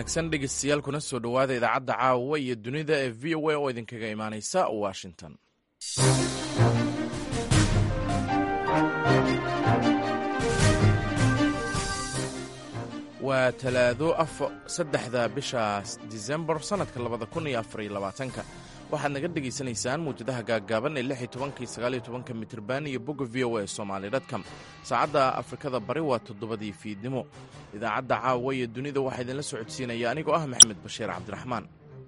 wanaagsan dhegeystayaal kuna soo dhowaada idaacadda caawa iyo dunida ee v o a oo idinkaga imaaneysa washington waa talaado saddexda bisha disembar sannadka labada kun iyo afar iyo labaatanka waxaad naga dhegaysanaysaan muwjadaha gaaggaaban ee lix iyo tobankii sagaal iyo tobanka mitirban iyo bogga v o a somaali dotcom saacadda afrikada bari waa toddobadii fiidnimo idaacadda caawa iyo dunida waxaa idinla socodsiinaya anigoo ah maxamed bashiir cabdiraxmaan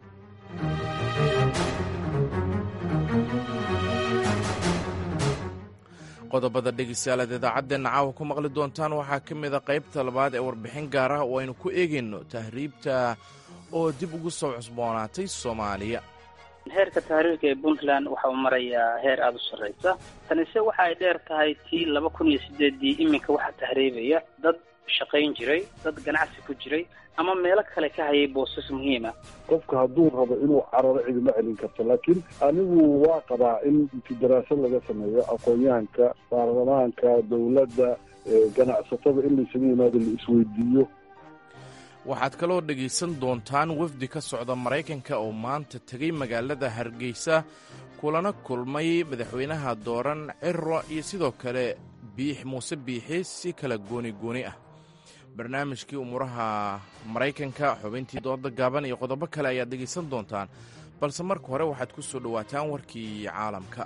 qodobada dhegeystayaalaad idaacadeenna caawa ku maqli doontaan waxaa ka mida qaybta labaad ee warbixin gaar ah oo aynu ku eegayno tahriibta oo dib ugu soo cusboonaatay soomaaliya heerka tahriirka ee puntland waxa uu marayaa heer aada u sarreysa tanise waxa ay dheer tahay tii laba kun iyo sideeddii iminka waxaa tahriibaya dad shaqayn jiray dad ganacsi ku jiray ama meelo kale ka hayay boosas muhiima qofka hadduu rabo inuu cararo cidima celin karto laakiin anigu waa qabaa in inti daraasad laga sameeyo aqoon-yahanka baarlamaanka dowladda ganacsatada in laysaga yimaado la isweydiiyo waxaad kaloo dhegaysan doontaan wafdi ka socda maraykanka oo maanta tegay magaalada hargeysa kulana kulmay madaxweynaha dooran ciro iyo sidoo kale biix muuse biixi si kala gooni gooni ah barnaamijkii umuuraha maraykanka xubintii dooda gaaban iyo qodobo kale ayaad dhegaysan doontaan balse marka hore waxaad ku soo dhowaataan warkii caalamka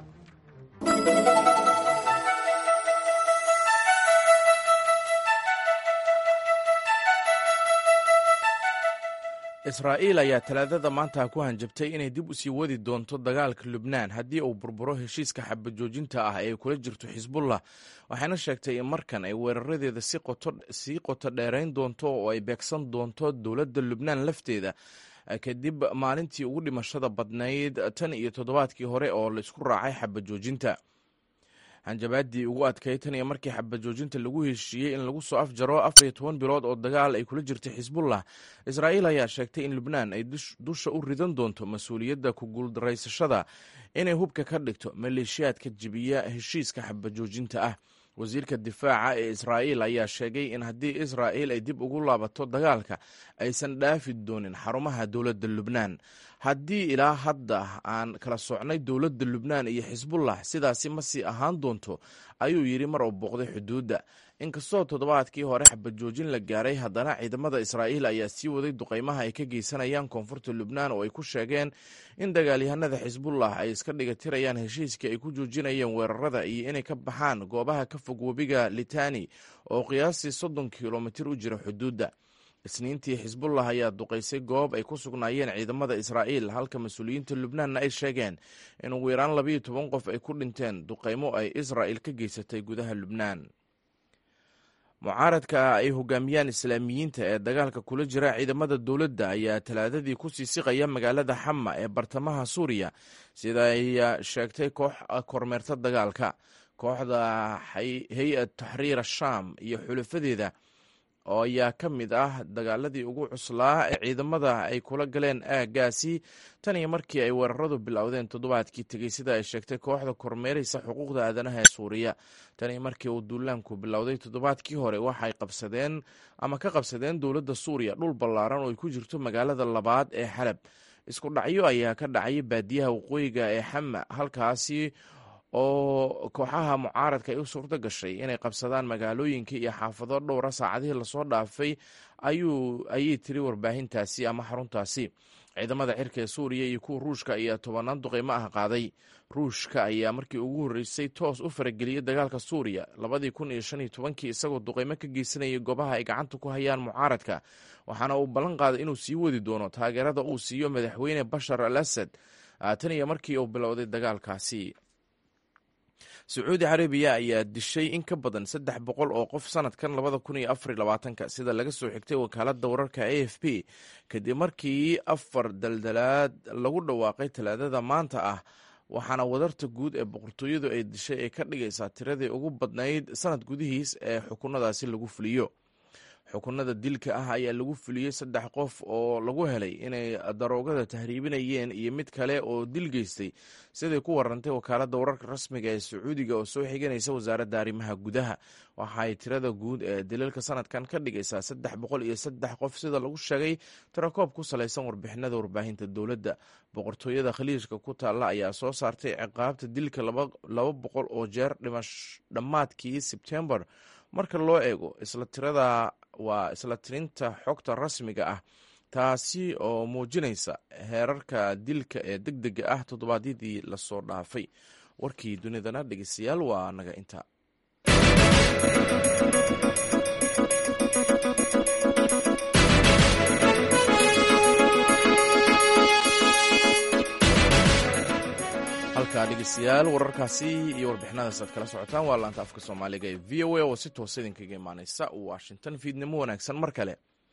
israa'iil ayaa talaadada maanta ku hanjabtay inay dib u sii wadi doonto dagaalka lubnaan haddii uu burburo heshiiska xabajoojinta ah ee kula jirto xisbullah waxayna sheegtay in markan ay weeraradeeda sii qoto dheerayn doonto oo ay beegsan doonto dowladda lubnaan lafteeda kadib maalintii ugu dhimashada badnayd tan iyo toddobaadkii hore oo la isku raacay xabajoojinta hanjabaadii ugu adkay tan iyo markii xabajoojinta lagu heshiiyey in lagu soo afjaro afar iyo toban bilood oo dagaal ay kula jirtay xisbullah israa'iil ayaa sheegtay in lubnaan ay dusha u ridan doonto mas-uuliyadda ku guuldaraysashada inay hubka ka dhigto maleeshiyaadka jibiya heshiiska xabajoojinta ah wasiirka difaaca ee israa'iil ayaa sheegay in haddii israa'iil ay dib ugu laabato dagaalka aysan dhaafi doonin xarumaha dowladda lubnaan haddii ilaa hadda aan kala socnay dowladda lubnaan iyo xisbullah sidaasi ma sii ahaan doonto ayuu yidhi mar uu booqday xuduudda inkastoo toddobaadkii hore xabajoojin la gaaray haddana ciidamada israa'iil ayaa sii waday duqaymaha ay ka geysanayaan koonfurta lubnaan oo ay ku sheegeen in dagaalyahanada xisbullah ay iska dhigatirayaan heshiiskii ay ku joojinayeen weerarada iyo inay ka baxaan goobaha ka fog webiga litani oo qiyaastii soddon kilomitir u jira xuduudda isniintii xisbullah ayaa duqaysay goob ay ku sugnaayeen ciidamada israa'iil halka mas-uuliyiinta lubnaanna ay sheegeen in ugu yaraan labayo toban qof ay ku dhinteen duqaymo ay israa'il ka geysatay gudaha lubnaan mucaaradka ay hogaamiyaan islaamiyiinta ee dagaalka kula jira ciidamada dowladda ayaa talaadadii ku sii siqaya magaalada xama ee bartamaha suuriya sida ay sheegtay koox kormeerta dagaalka kooxda hay-ad taxriir ashaam iyo xulafadeeda oo ayaa ka mid ah dagaaladii ugu cuslaa ee ciidamada ay kula galeen aaggaasi tan iyo markii ay weeraradu bilowdeen toddobaadkii tegey sida ay sheegtay kooxda kormeeraysa xuquuqda aadanaha ee suuriya tan iyo markii uu duulaanku bilowday toddobaadkii hore waxay qabsadeen ama ka qabsadeen dowladda suuriya dhul ballaaran oo ay ku jirto magaalada labaad ee xalab isku dhacyo ayaa ka dhacay baadiyaha waqooyiga ee xama halkaasi oo kooxaha mucaaradka ay u suurto gashay inay qabsadaan magaalooyinka iyo xaafado dhowra saacadihii lasoo dhaafay ayay tiri warbaahintaasi ama xaruntaasi ciidamada xirka ee suuriya iyo kuwa ruushka ayaa tobanaan duqeymo ah qaaday ruushka ayaa markii ugu horreysay toos u farageliyey dagaalka suuriya labadii kun iyo shan iyo tobankii isagoo duqeymo ka geysanayay goobaha ay gacanta ku hayaan mucaaradka waxaana uu ballan qaaday inuu sii wadi doono taageerada uu siiyo madaxweyne bashar al asad tan iyo markii uu bilowday dagaalkaasi sacuudi carabiya ayaa dishay in ka badan saddex boqol oo qof sanadkan labada kun iyo afar iyo labaatanka sida laga soo xigtay wakaaladda wararka a f p kadib markii afar daldalaad lagu dhawaaqay talaadada maanta ah waxaana wadarta guud ee boqortooyadu ay dishay ay ka dhigaysaa tiradii ugu badnayd sanad gudihiis ee xukunadaasi lagu fuliyo xukunada dilka ah ayaa lagu fuliyey saddex qof oo lagu helay inay daroogada tahriibinayeen iyo mid kale oo dil geystay siday ku warantay wakaaladda wararka rasmiga ee sacuudiga oo soo xiganaysa wasaaradda arrimaha gudaha waxaay tirada guud ee daliilka sanadkan ka dhigaysaa saddex boqol iyo saddex qof sida lagu sheegay tirakoob ku salaysan warbixinada warbaahinta dowladda boqortooyada khaliijka ku taalla ayaa soo saartay ciqaabta dilka laba boqol oo jeer dhimash dhammaadkii sebtembar marka loo eego isla tirada waa isla tirinta xogta rasmiga ah taasi oo muujinaysa heerarka dilka ee deg dega ah toddobaadyadii lasoo dhaafay warkii dunidana dhegeystayaal waa naga inta halkaa dhegeystayaal wararkaasi iyo warbixinadaas aad kala socotaan waa laanta afka soomaaliga ee v o a oo si toosa idinkaga imaaneysa washington fiidnimo wanaagsan mar kale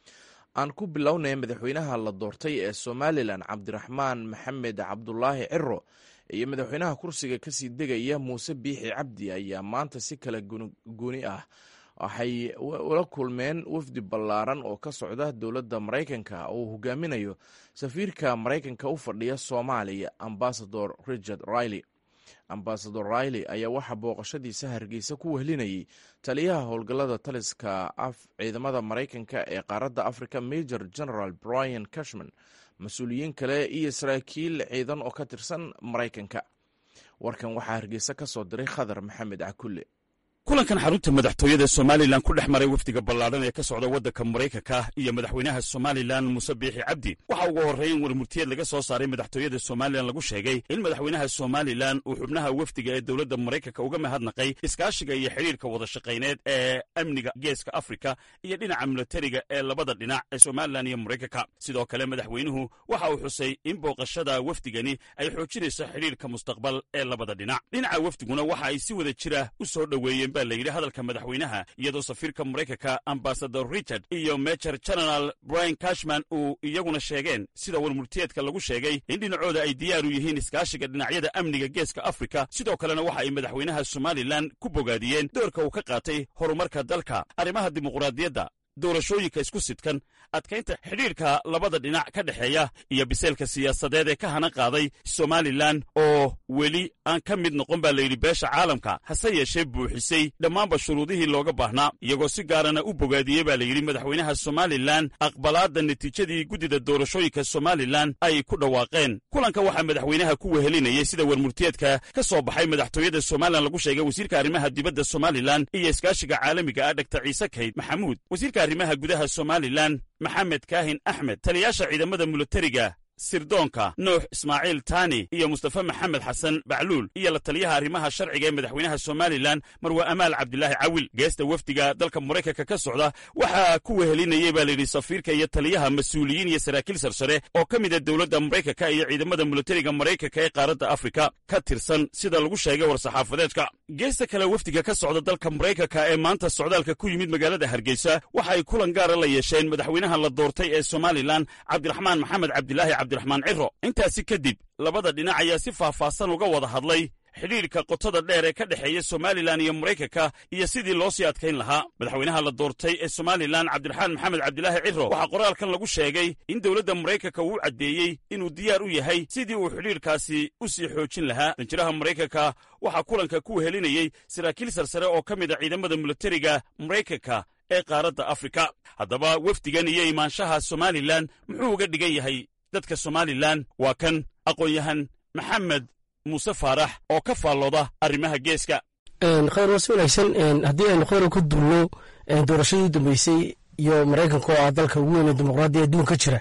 aan ku bilownay madaxweynaha la doortay ee somalilan cabdiraxmaan maxamed cabdulaahi ciro iyo madaxweynaha kursiga kasii degaya muuse biixi cabdi ayaa maanta si kala gooni ah waxay ula kulmeen wafdi ballaaran oo ka socda dowladda maraykanka oo uu hogaaminayo safiirka maraykanka u fadhiya soomaaliya ambasador richard riley ambasador riley ayaa waxaa booqashadiisa hargeysa ku wehlinayay taliyaha howlgallada taliska ciidamada maraykanka ee qaaradda africa major general brian cashman mas-uuliyiin kale iyo saraakiil ciidan oo ka tirsan maraykanka warkan waxaa hargeysa ka soo diray khadar maxamed cakulle kulankan xarunta madaxtooyada somalilan ku dhex maray wafdiga ballaadhan ee ka socda waddanka maraykanka iyo madaxweynaha somalilan muuse biixi cabdi waxa ugu horreyn warmurtiyeed laga soo saaray madaxtooyada somalilan lagu sheegay in madaxweynaha somalilan uu xubnaha wafdiga ee dowladda maraykanka uga mahadnaqay iskaashiga iyo xidhiirka wadashaqayneed ee amniga geeska afrika iyo dhinaca milatariga ee labada dhinac ee somalilan iyo maraykanka sidoo kale madaxweynuhu waxa uu xusay in booqashada wafdigani ay xoojinayso xidhiirka mustaqbal ee labada dhinac dhinaca wafdiguna waxa ay si wada jira u soo dhoweeyeen baa layidhi hadalka madaxweynaha iyadoo safiirka maraykanka ambasador richard iyo major general brian cashman uu iyaguna sheegeen sida warmurtiyeedka lagu sheegay in dhinacooda ay diyaar u yihiin iskaashiga dhinacyada amniga geeska afrika sidoo kalena waxa ay madaxweynaha somalilan ku bogaadiyeen doorka uu ka qaatay horumarka dalka arrimaha dimuqraadiyadda doorashooyinka isku sidkan adkaynta xidhiirka labada dhinac ka dhexeeya iyo biseelka siyaasadeed ee ka hana qaaday somalilan oo weli aan ka mid noqon baa layidhi beesha caalamka hase yeeshee buuxisay dhammaanba shuruudihii looga baahnaa iyagoo si gaarana u bogaadiyey baa layidhi madaxweynaha somalilan aqbalaadda natiijadii guddida doorashooyinka somalilan ay ku dhawaaqeen kulanka waxaa madaxweynaha ku wehelinayay sida warmurtiyeedka ka soo baxay madaxtooyada somalilan lagu sheegay wasiirka arrimaha dibadda somalilan iyo iskaashiga caalamiga ah dhaktar ciise kayd maxamuud wasiirka arrimaha gudaha somalilan maxamed kaahin axmed taliyaasha ciidamada milatariga sirdoonka nuux ismaaciil taani iyo mustafa maxamed xasan bacluul iyo la taliyaha arrimaha sharciga ee madaxweynaha somalilan marwe amaal cabdilaahi cawil geesta wafdiga dalka maraykanka ka socda waxaa ku wehelinayey baa layidhi safiirka iyo taliyaha mas-uuliyiin iyo saraakiil sarsare oo ka mida dowladda maraykanka iyo ciidamada milatariga maraykanka ee qaaradda afrika ka tirsan sida lagu sheegay war-saxaafadeedka geesta kale wafdiga ka socda dalka maraykanka ee maanta socdaalka ku yimid magaalada hargeysa waxa ay kulan gaara la yeesheen madaxweynaha la doortay ee somalilan cabdiraxmaan maxamed cabdilaahi cabdiraxmaan ciro intaasi kadib labada dhinac ayaa si faahfaahsan uga wada hadlay xidhiirka qotada dheer ee ka dhexeeya somalilan iyo maraykanka iyo sidii loo sii adkayn lahaa madaxweynaha la doortay ee somalilan cabdiraxmaan maxamed cabdilaahi ciro waxaa qoraalkan lagu sheegay in dowladda maraykanka uu caddeeyey inuu diyaar u yahay sidii uu xidhiirkaasi u sii xoojin lahaa danjiraha maraykanka waxaa kulanka ku wehelinayey saraakiil sarsare oo ka mid a ciidamada milatariga maraykanka ee qaaradda afrika haddaba wafdigan iyo imaanshaha somalilan muxuu uga dhigan yahay dadka somalilan waa kan aqoon-yahan maxamed muuse faarax oo ka faallooda arrimaha geeska khayr waa si wanaagsan haddii aynu khayra ku duulno doorashadii dambeysay iyo maraykanka oo ah dalka ugu weyn ee dimuqraadiya adduunka jira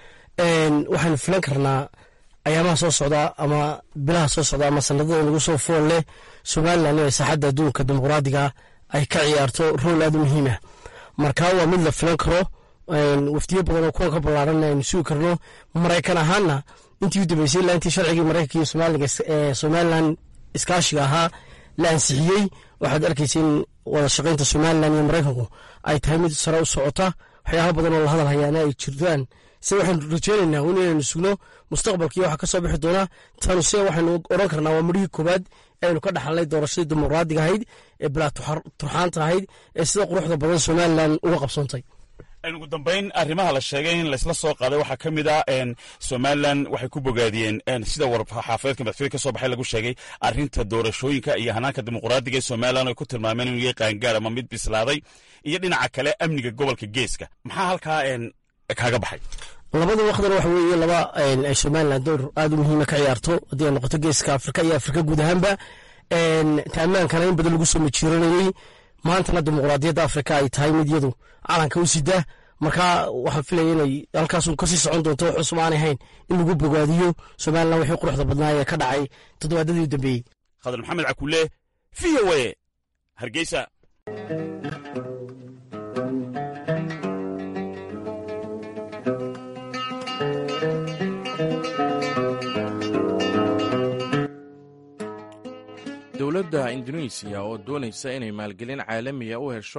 waxaynu filan karnaa ayaamaha soo socda ama bilaha soo socda ama sanadada lagu soo fool leh somalilan inay saaxadda adduunka dimuqraadiga ay ka ciyaarto rool aad u muhiim ah marka waa mid la filan karo wafdiyo badan oo kuwa ka ballaaran aynu sugi karno maraykan ahaanna intii u dambeysay ilaa intii sharcigii maraykanka iyo soomaaliga ee somalilan iskaashiga ahaa la ansixiyey waxaad arkaysa in wada shaqaynta somalilan iyo maraykanku ay tahay mid sare u socota waxyaaba badan oo la hadal hayaana ay jirtaan se waxaynu rajeynaynaa in inaynu sugno mustaqbalkii waxa ka soo bixi doona tanu se waxaynu oran karnaa waa marihii koowaad aynu ka dhaxalnay doorashadii dimuqraadiga ahayd ee bilaa turxaanta ahayd ee sida quruxda badan somalilan uga qabsoontay ugu dambayn arrimaha la sheegay in laysla soo qaaday waxaa ka mid ah somalilan waxay ku bogaadiyeen sida warxaafadeedka madaxtooye ka soo baxay lagu sheegay arrinta doorashooyinka iyo hanaanka dimuqraadiga ee somalilan ay ku tilmaameen inuu yahay qaangaar ama mid bislaaday iyo dhinaca kale amniga gobolka geeska maxaa halkaa kaaga baxay labada waqdana waxa weeye laba ay somalilan door aada u muhiima ka ciyaarto haddii ay noqoto geeska afrika iyo afrika guud ahaanba taamaankana in badan lagu soo majiiranayey maantana dimuqraadiyadda afrika ay tahay mid yadu calanka u sida marka waxaan filaya inay halkaasun kasii socon doonto wax cusub aanay hayn in lagu bogaadiyo somalilan wixii quruxda badnaa ee ka dhacay toddobaadadii u dambeeyey khadar maxamed cakule v o a hargeysa dowladda indonesiya oo doonaysa inay maalgelin caalamiya u hesho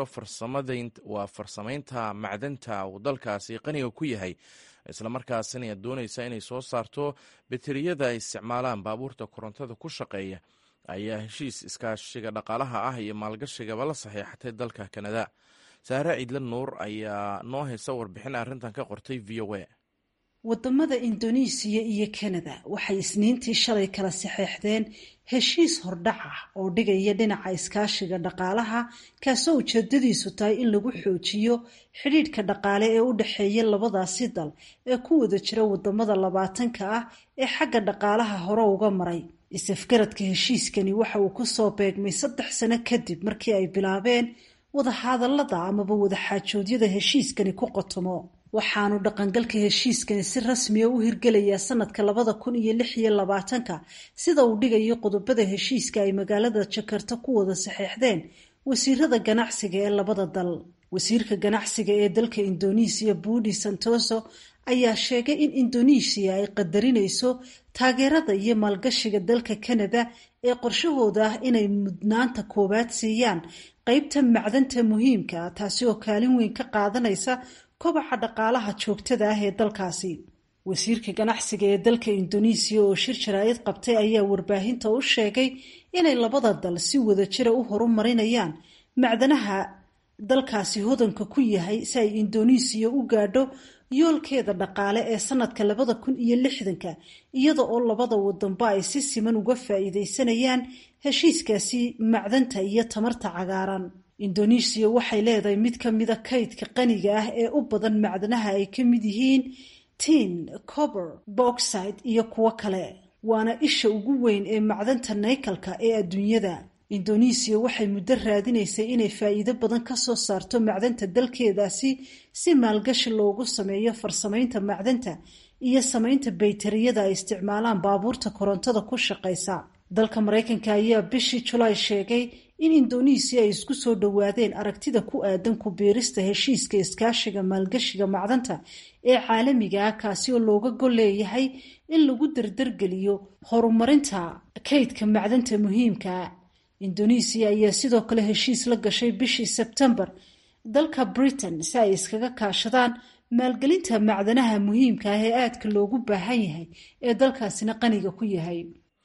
waa farsamaynta macdanta uu dalkaasi qaniga ku yahay islamarkaasina doonaysa inay soo saarto bateriyada ay isticmaalaan baabuurta korontada ku shaqeeya ayaa heshiis iskaashiga dhaqaalaha ah iyo maalgashigaba la saxiixatay dalka kanada saare ciidla nuur ayaa noo haysa warbixin arrintan ka qortay v o a wadamada indonesiya iyo kanada waxay isniintii shalay kala saxeexdeen heshiis hordhac ah oo dhigaya dhinaca iskaashiga dhaqaalaha kaasoo ujeedadiisu tahay in lagu xoojiyo xidhiidhka dhaqaale ee u dhexeeya labadaasi dal ee ku wada jira wadamada labaatanka ah ee xagga dhaqaalaha hore uga maray isafgaradka heshiiskani waxa uu kusoo beegmay saddex sano kadib markii ay bilaabeen wadahadalada amaba wadaxaajoodyada heshiiskani ku qotomo waxaanu dhaqangalka heshiiskani si rasmiya u hirgelayaa sanadka labada kun iyo lix iyo labaatanka sida uu dhigayo qodobada heshiiska ay magaalada jakarta ku wada saxeexdeen wasiirada ganacsiga ee labada dal wasiirka ganacsiga ee dalka indonesiya budi santoso ayaa sheegay in indonesiya ay qadarinayso taageerada iyo maalgashiga dalka kanada ee qorshahooda ah inay mudnaanta koowaad siiyaan qeybta macdanta muhiimka ah taasi oo kaalin weyn ka qaadanaysa kobaca dhaqaalaha joogtada ah ee dalkaasi wasiirka ganacsiga ee dalka indonesiya oo shir jaraa'id qabtay ayaa warbaahinta u sheegay inay labada dal si wadajira u horumarinayaan macdanaha dalkaasi hodanka ku yahay si ay indonesiya u gaadho yoolkeeda dhaqaale ee sanadka labada kun iyo lixdanka iyada oo labada wadanba ay si siman uga faa'iidaysanayaan heshiiskaasi macdanta iyo tamarta cagaaran indonesiya waxay leedahay mid ka mida kaydka qaniga ah ee u badan macdanaha ay ka mid yihiin tin cober boxide iyo kuwo kale waana isha ugu weyn ee macdanta naykalka ee adduunyada indonesiya waxay muddo raadinaysay inay faa'iido badan ka soo saarto macdanta dalkeedaasi si maalgashi loogu sameeyo farsamaynta macdanta iyo samaynta baytariyada ay isticmaalaan baabuurta korontada ku shaqaysa dalka maraykanka ayaa bishii julaay sheegay in indonesiya ay isku soo dhowaadeen aragtida ku aadan ku biirista heshiiska iskaashiga maalgashiga macdanta ee caalamiga ah kaasi oo looga gol leeyahay in lagu dardargeliyo horumarinta kaydka macdanta muhiimkaa indonesiya ayaa sidoo kale heshiis la gashay bishii sebtembar dalka britain si ay iskaga kaashadaan maalgelinta macdanaha muhiimka ah ee aadka loogu baahan yahay ee dalkaasina qaniga ku yahay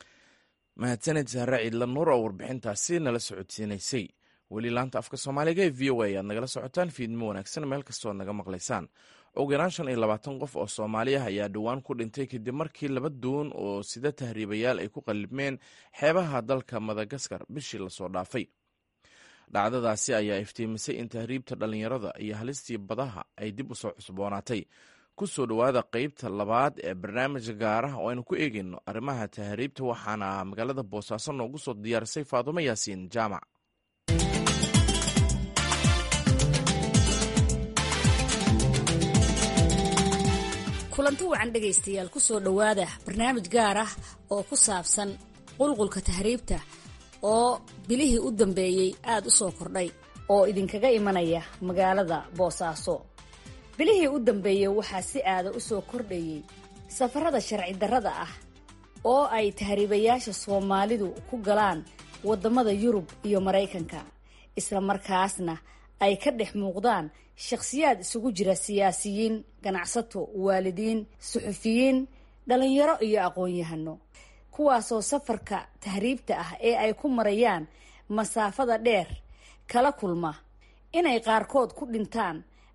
mahadsaned saare ciidla nuur oo warbixintaasi nala socodsiinaysay weli laanta afka soomaaliga ee v o a ayaad nagala socotaan fiidmo wanaagsan meel kastood naga maqlaysaan ugu yaraan shan iyo labaatan qof oo soomaali ah ayaa dhowaan ku dhintay kadib markii laba doon oo sida tahriibayaal ay ku qallibmeen xeebaha dalka madagaskar bishii lasoo dhaafay dhacdadaasi ayaa iftiimisay in tahriibta dhallinyarada iyo halistii badaha ay dib u soo cusboonaatay ku soo dhowaada qeybta labaad ee barnaamijka gaaraha oo aynu ku eegeyno arrimaha tahriibta waxaana magaalada boosaaso noogu soo diyaarisay faadumo yaasiin jaamac kulanti wacan dhegaystayaal ku soo dhowaada barnaamij gaar ah oo ku saabsan qulqulka tahriibta oo bilihii u dambeeyey aada u soo kordhay oo idinkaga imanaya magaalada boosaaso bilihii u dambeeyey waxaa si aada u soo kordhayey safarada sharci darrada ah oo ay tahriibayaasha soomaalidu ku galaan waddamada yurub iyo maraykanka isla markaasna ay ka dhex muuqdaan shakhsiyaad isugu jira siyaasiyiin ganacsato waalidiin suxufiyiin dhallinyaro iyo aqoon-yahano kuwaasoo safarka tahriibta ah ee ay ku marayaan masaafada dheer kala kulma inay qaarkood ku dhintaan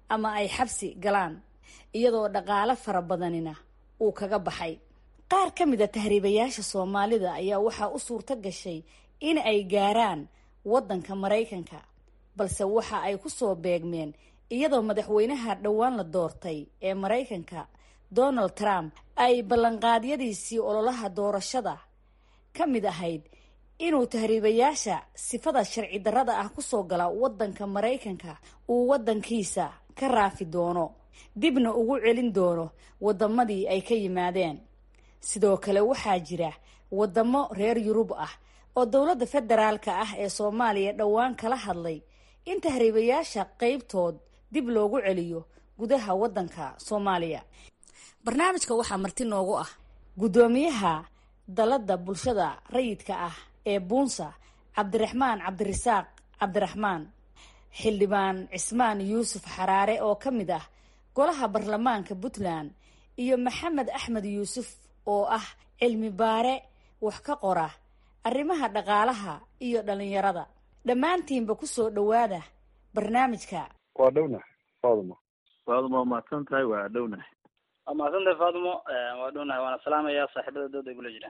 ama ay xabsi galaan iyadoo dhaqaale fara badanina uu kaga baxay qaar ka mid a tahriibayaasha soomaalida ayaa waxaa u suurto gashay in ay gaaraan waddanka maraykanka balse waxa ay ku soo beegmeen iyadoo madaxweynaha dhowaan la doortay ee maraykanka donald trump ay ballanqaadyadiisii ololaha doorashada ka mid ahayd inuu tahriibayaasha sifada sharci darrada ah kusoo gala waddanka maraykanka uu waddankiisa ka raafi doono dibna ugu celin doono waddamadii ay ka yimaadeen sidoo kale waxaa jira waddamo reer yurub ah oo dowladda federaalka ah ee soomaaliya dhowaan kala hadlay in tahriibayaasha qeybtood dib loogu celiyo gudaha waddanka soomaaliya barnaamijka waxaa marti noogu ah guddoomiyaha dalladda bulshada rayidka ah ee buunsa cabdiraxmaan cabdirasaaq cabdiraxmaan xildhibaan cismaan yuusuf xaraare oo ka mid ah golaha baarlamaanka puntland iyo maxamed axmed yuusuf oo ah cilmi baare wax ka qora arrimaha dhaqaalaha iyo dhalinyarada dhammaantiinba ku soo dhowaada barnaamijka waa dhownahay faaduma faaduma waa mahadsan tahay waa dhownahay waa mahadsantahay faadimo waa dhownahay waana salaamayaa saaxiibada dooda igula jira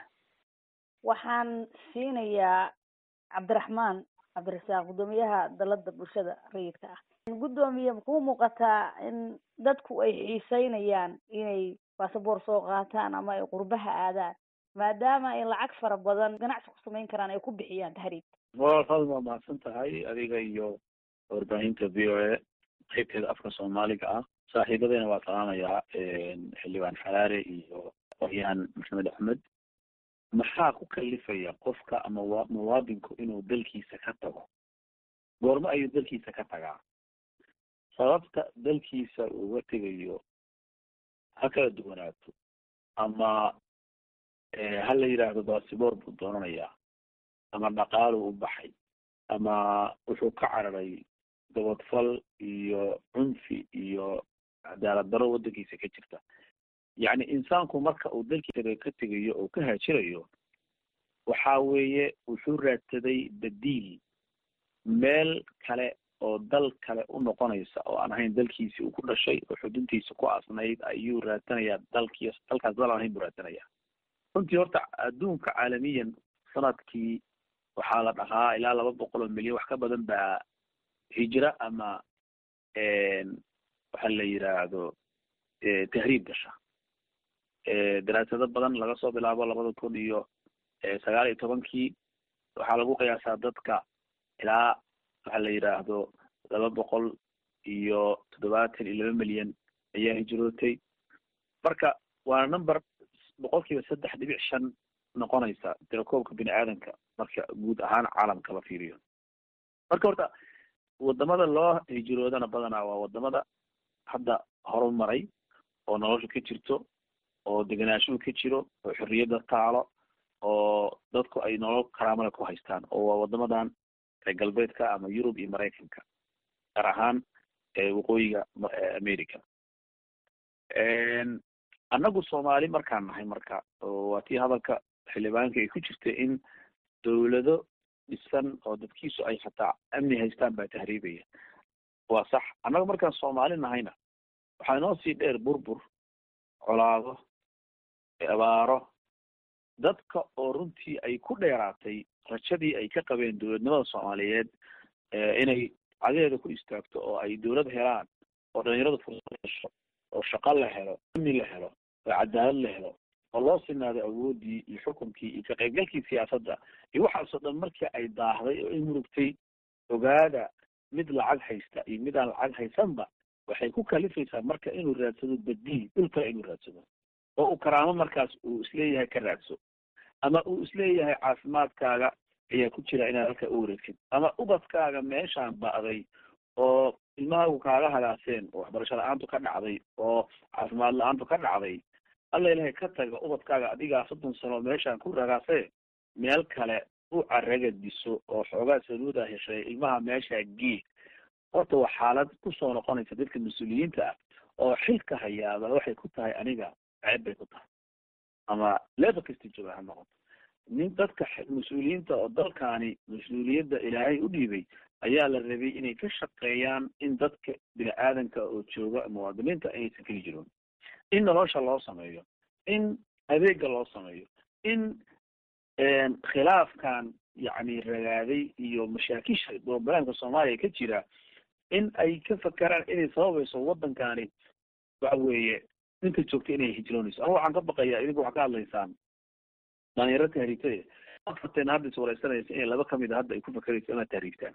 waxaan siinayaa cabdiraxmaan cabdirasaaq guddoomiyaha dalada bulshada rayidka ah guddoomiye makuu muuqataa in dadku ay xiiseynayaan inay basaboor soo qaataan ama ay qurbaha aadaan maadaama ay lacag fara badan ganacsi ku samayn karaan ay ku bixiyaan tahriibka wa faaduma waa mahadsan tahay adiga iyo warbaahinta v o a qaybteeda afka soomaaliga ah saaxiibadeyna waa salaamayaa xildhibaan xaraare iyo qoryaan maxamed axmed maxaa ku kalifaya qofka ama wa muwaadinku inuu dalkiisa ka tago goormo ayuu dalkiisa ka tagaa sababta dalkiisa uga tegayo ha kala duwanaato ama ha la yidhaahdo baasiboor buu doonanayaa ama dhaqaalu u baxay ama wuxuu ka cararay gabadfal iyo cunfi iyo cadaalad daro waddankiisa ka jirta yacni insaanku marka uu dalkiisa ka tegayo oo ka haajirayo waxa weeye wuxuu raadsaday badiil meel kale oo dal kale u noqonaysa oo aan ahayn dalkiisi uu ku dhashay oo xuduntiisa ku asnayd ayuu raadsanayaa dalkii dalkaas dal aan ahayn buu raadsanayaa runtii horta adduunka caalamiyan sanadkii waxaa la dhahaa ilaa laba boqol oo milyan wax ka badan baa hijra ama waxa la yidhaahdo tahriib gasha daraasado badan laga soo bilaabo labada kun iyo sagaal iyo tobankii waxaa lagu qiyaasaa dadka ilaa waxa la yidhaahdo laba boqol iyo toddobaatan iyo laba milyan ayaa hijrootay marka waa number boqol kiiba saddex dhibic shan noqonaysa tirakoobka bini aadanka marka guud ahaan caalamka la fiiriyo marka horta wadamada loo hijroodana badanaa waa wadamada hadda horumaray oo noloshu ka jirto oo degenaanshuhu ka jiro oo xorriyadda taalo oo dadku ay nolol karaamada ku haystaan oo waa wadamadan reer galbeedka ama yurub iyo maraykanka gaar ahaan waqooyiga america annagu soomaali markaan nahay marka waa tii hadalka xildhibaanka ay ku jirta in dawlado dhisan oo dadkiisu ay hataa amni haystaan baa tahriibaya waa sax annaga markaan soomaali nahayna waxaa inoo sii dheer burbur colaado abaaro dadka oo runtii ay ku dheeraatay rajadii ay ka qabeen dowladnimada soomaaliyeed inay cadeeda ku istaagto oo ay dowlad helaan oo dhalinyaradu fursad hesho oo shaqo la helo amni la helo oo cadaalad la helo oo loo sinaado awoodii iyo xukunkii iyo ka qaybgalkii siyaasadda iyo waxaasoo dhan markii ay daahday oo ay murugtay ogaada mid lacag haysta iyo mid aan lacag haysanba waxay ku kalifaysaa marka inuu raadsado badiil dhul kale inuu raadsado oo uu karaamo markaas uu isleeyahay ka raadso ama uu isleeyahay caafimaadkaaga ayaa ku jira inaad halka u wareegtid ama ubadkaaga meeshaan ba'day oo ilmahaagu kaaga hagaaseen oo waxbarasho la-aantu ka dhacday oo caafimaad la-aantu ka dhacday alla ilahay ka taga ubadkaaga adigaa soddon sano meeshaan ku ragaasee meel kale u caraga diso oo xoogaa saluuda heshay ilmaha meeshaa gee horta waa xaalad kusoo noqonaysa dadka mas-uuliyiinta ah oo xilka hayaaba waxay ku tahay aniga ceeb bay ku tahay ama level kasta jooga ha noqoto nin dadka mas-uuliyiinta oo dalkaani mas-uuliyadda ilaahay u dhiibay ayaa la rabay inay ka shaqeeyaan in dadka bini aadanka oo jooga muwaadiniinta inaysan keli jiroon in nolosha loo sameeyo in adeega loo sameeyo in khilaafkan yacni ragaaday iyo mashaakisha broblemka soomaaliya ka jira in ay ka fakeraan inay sababayso waddankani waxa weeye ninka joogta inay hijroonayso ama waxaan ka baqayaa idinku waxaa ka hadlaysaan dhalinyaro tahriibtay afarteen hadda is wareysanaysa inay laba kamid a hadda ay ku fakerayso inaad tahriibtaan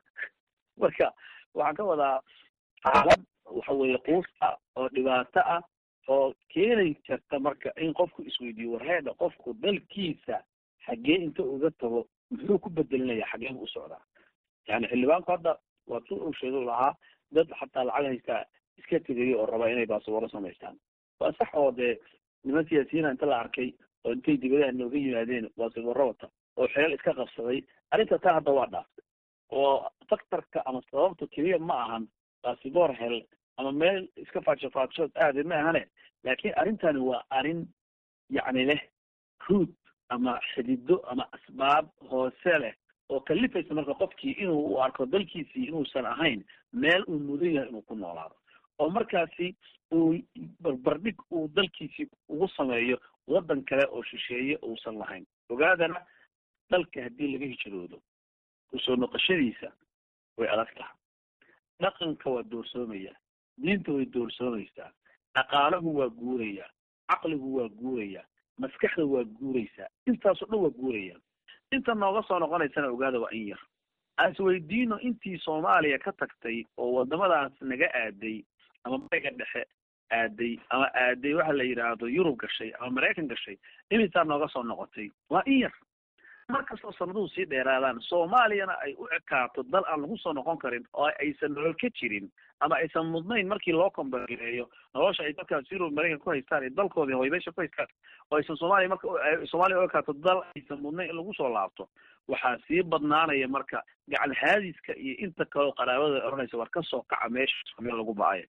marka waxaan ka wadaa xaalad waxa weeye quus ah oo dhibaato ah oo keeni karta marka in qofku isweydiiyo warheeda qofku dalkiisa xaggee inta uga tago muxuu ku bedelinaya xaggee bu u socdaa yani xildhibaanku hadda waa si uu sheegay lahaa dad xataa lacag haystaa iska tegaya oo rabaa inay baasaboro samaystaan waa sax oo dee niman siyaasiyiina inta la arkay oo intay dibadaha nooga yimaadeen baasaboro wata oo xeel iska qabsaday arrinta taa hadda waa dhaaftay oo faktarka ama sababta keliya ma ahan baasiboor hel ama meel iska faadsho faadshood aade ma ahane laakiin arrintani waa arrin yacni leh ruud ama xidido ama asbaab hoose leh oo kalifaysa marka qofkii inuu u arko dalkiisii inuusan ahayn meel uu mudan yahay inuu ku noolaado oo markaasi uu barbardhig uu dalkiisii ugu sameeyo waddan kale oo shisheeye uusan lahayn ogaadana dalka haddii laga hijroodo kusoo noqoshadiisa way adag taha dhaqanka waa doorsoomaya diinta way doorsoomaysaa dhaqaalahu waa guuraya caqligu waa guuraya maskaxda waa guuraysaa intaasoo dhan waa guuraya inta nooga soo noqonaysana ogaada waa in yar aan isweydiino intii soomaaliya ka tagtay oo wadamadaas naga aaday ama bariga dhexe aaday ama aaday waxa la yidhaahdo yurub gashay ama maraykan gashay imisaa nooga soo noqotay waa in yar markastoo sanaduhu sii dheeraadaan soomaaliyana ay u ekaato dal aan lagu soo noqon karin oo aysan nolol ka jirin ama aysan mudnayn markii loo kombareeyo nolosha ay dadkaas yurub maraykan ku haystaan iyo dalkoodii hoybeesha ku haystaan oo aysan soomaaliya marka soomaaliya u ekaato dal aysan mudnayn in lagu soo laabto waxaa sii badnaanaya marka gacan haadiska iyo inta kaleo qaraabada odhanaysa war ka soo kaca meesha meel lagu ba-ayo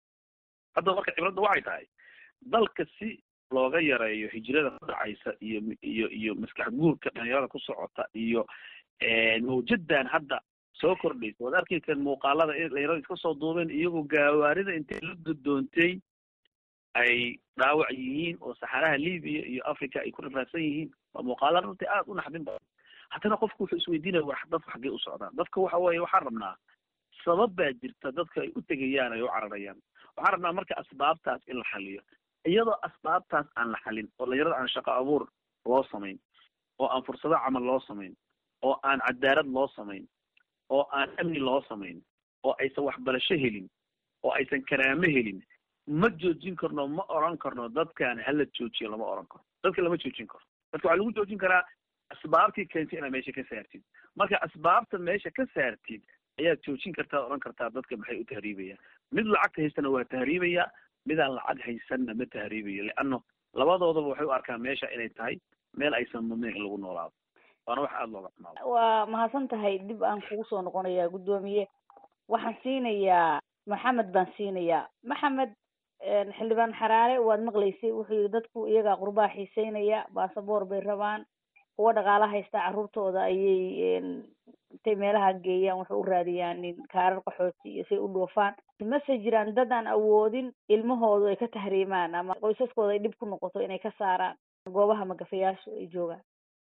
hadda marka cibradda waxay tahay dalka si looga yareeyo hijrada ku dhacaysa iyo iyo iyo maskax guurka dhalinyarada ku socota iyo mawjadan hadda soo kordhaysa waad arkaysan muuqaalada in dhalinyarada iska soo duubeen iyagoo gaawaarida intay la gudoontay ay dhaawac yihiin oo saxaraha libiya iyo africa ay ku rafaadsan yihiin waa muuqaala runtii aada u naxdin badan haddana qofku wuxuu isweydiinaya war dadku xaggee u socdaan dadka waxa weeye waxaan rabnaa sabab baa jirta dadka ay u tegayaan ay u cararayaan waxaan rabnaa marka asbaabtaas in la xaliyo iyadoo asbaabtaas aan la xalin oo dhalinyarada aan shaqo abuur loo samayn oo aan fursado camal loo samayn oo aan cadaalad loo samayn oo aan amni loo samayn oo aysan waxbarasho helin oo aysan karaamo helin ma joojin karno ma oran karno dadkan hala joojiyo lama oran karo dadka lama joojin karo dadka waxaa lagu joojin karaa asbaabtii keentay inaad meesha ka saartid marka asbaabta meesha ka saartid ayaad joojin kartaa oran kartaa dadka maxay u tahriibayaan mid lacagta haystana waa tahriibaya midaan lacag haysanna ma tahriibayo leano labadoodaba waxay u arkaan meesha inay tahay meel aysan mudnayn in lagu noolaado waana wax aada looga xumaado waa mahadsan tahay dib aan kugu soo noqonayaa guddoomiye waxaan siinayaa maxamed baan siinayaa maxamed xildhibaan xaraare waad maqlaysay wuxuu yihi dadku iyagaa qurbaa xiiseynaya baasaboor bay rabaan kuwa dhaqaala haysta carruurtooda ayay intay meelaha geeyaan waxay u raadiyaan kaarar qaxooti iyo say u dhoofaan mase jiraan dad aan awoodin ilmahoodu ay ka tahriimaan ama qoysaskooda ay dhib ku noqoto inay ka saaraan goobaha magafayaashu ay joogaan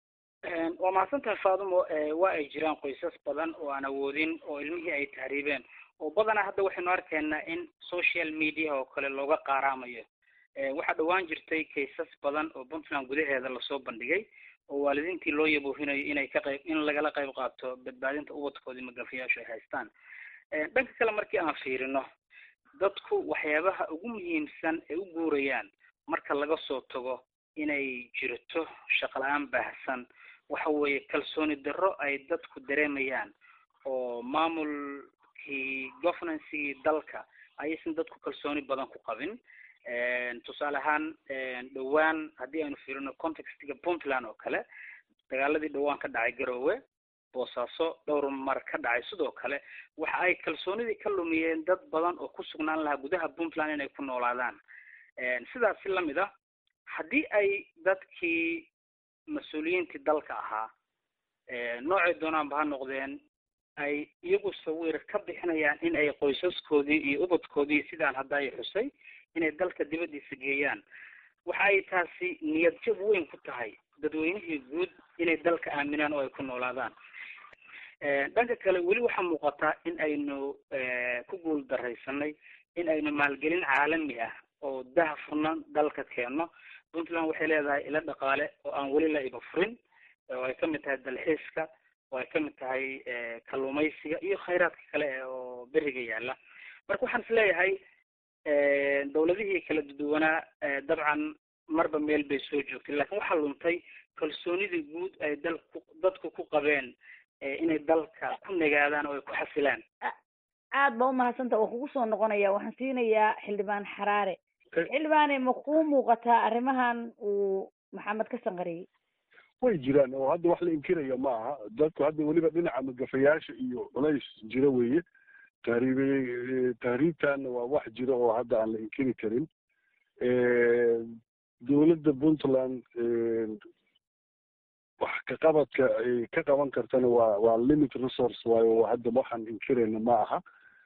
waa mahadsan tahay faadumo waa ay jiraan qoysas badan oo aan awoodin oo ilmihii ay tahriibeen oo badanaa hadda waxaynu arkaynaa in social media oo kale looga qaaraamayo waxaa dhowaan jirtay kaysas badan oo puntland gudaheeda lasoo bandhigay oo waalidiintii loo yaboohinayo inay ka qayb in lagala qayb qaato badbaadinta ubadkoodii magafayaashu ay haystaan dhanka kale markii aan fiirino dadku waxyaabaha ugu muhiimsan ay u guurayaan marka laga soo tago inay jirto shaqo la-aan baahsan waxa weeye kalsooni darro ay dadku dareemayaan oo maamulkii governancygii dalka ayaysan dadku kalsooni badan ku qabin tusaale ahaan dhowaan haddii aynu fiirino contextiga puntland oo kale dagaaladii dhowaan ka dhacay garoowe boosaaso dhowr mar ka dhacay sidoo kale waxa ay kalsoonidii ka lumiyeen dad badan oo ku sugnaan lahaa gudaha puntland inay ku noolaadaan sidaas si lamid ah haddii ay dadkii mas-uuliyiintii dalka ahaa noocay doonaanba ha noqdeen ay iyagu sawir ka bixinayaan in ay qoysaskoodii iyo ubadkoodii sidaan hadda ay xusay inay dalka dibaddiisa geeyaan waxa ay taasi niyad jab weyn ku tahay dadweynihii guud inay dalka aaminaan oo ay ku noolaadaan dhanka kale weli waxaa muuqataa in aynu ku guul daraysanay in aynu maalgelin caalami ah oo daha furnan dalka keenno puntland waxay leedahay ilo dhaqaale oo aan weli la iba furin oo ay kamid tahay dalxiiska oo ay kamid tahay kalluumaysiga iyo khayraadka kale oo beriga yaala marka waxaan is leeyahay dawladihii kala duwanaa dabcan marba meel bay soo joogtay laakiin waxaa luntay kalsoonidii guud ay dalku dadku ku qabeen inay dalka ku nagaadaan oo ay ku xasilaan aad ba umahadsanta waa kugu soo noqonaya waxaan siinayaa xildhibaan xaraare xildhibaane ma kuu muuqataa arrimahan uu maxamed ka sanqariyey way jiraan oo hadda wax la inkiraya ma aha dadku hadda weliba dhinaca magafayaasha iyo culays jiro weeye tahriib tahriibtanna waa wax jiro oo hadda aan la inkiri karin dowladda puntland wax ka qabadka ay ka qaban kartana waa waa limit resource waayo hadda waxaan inkirayna ma aha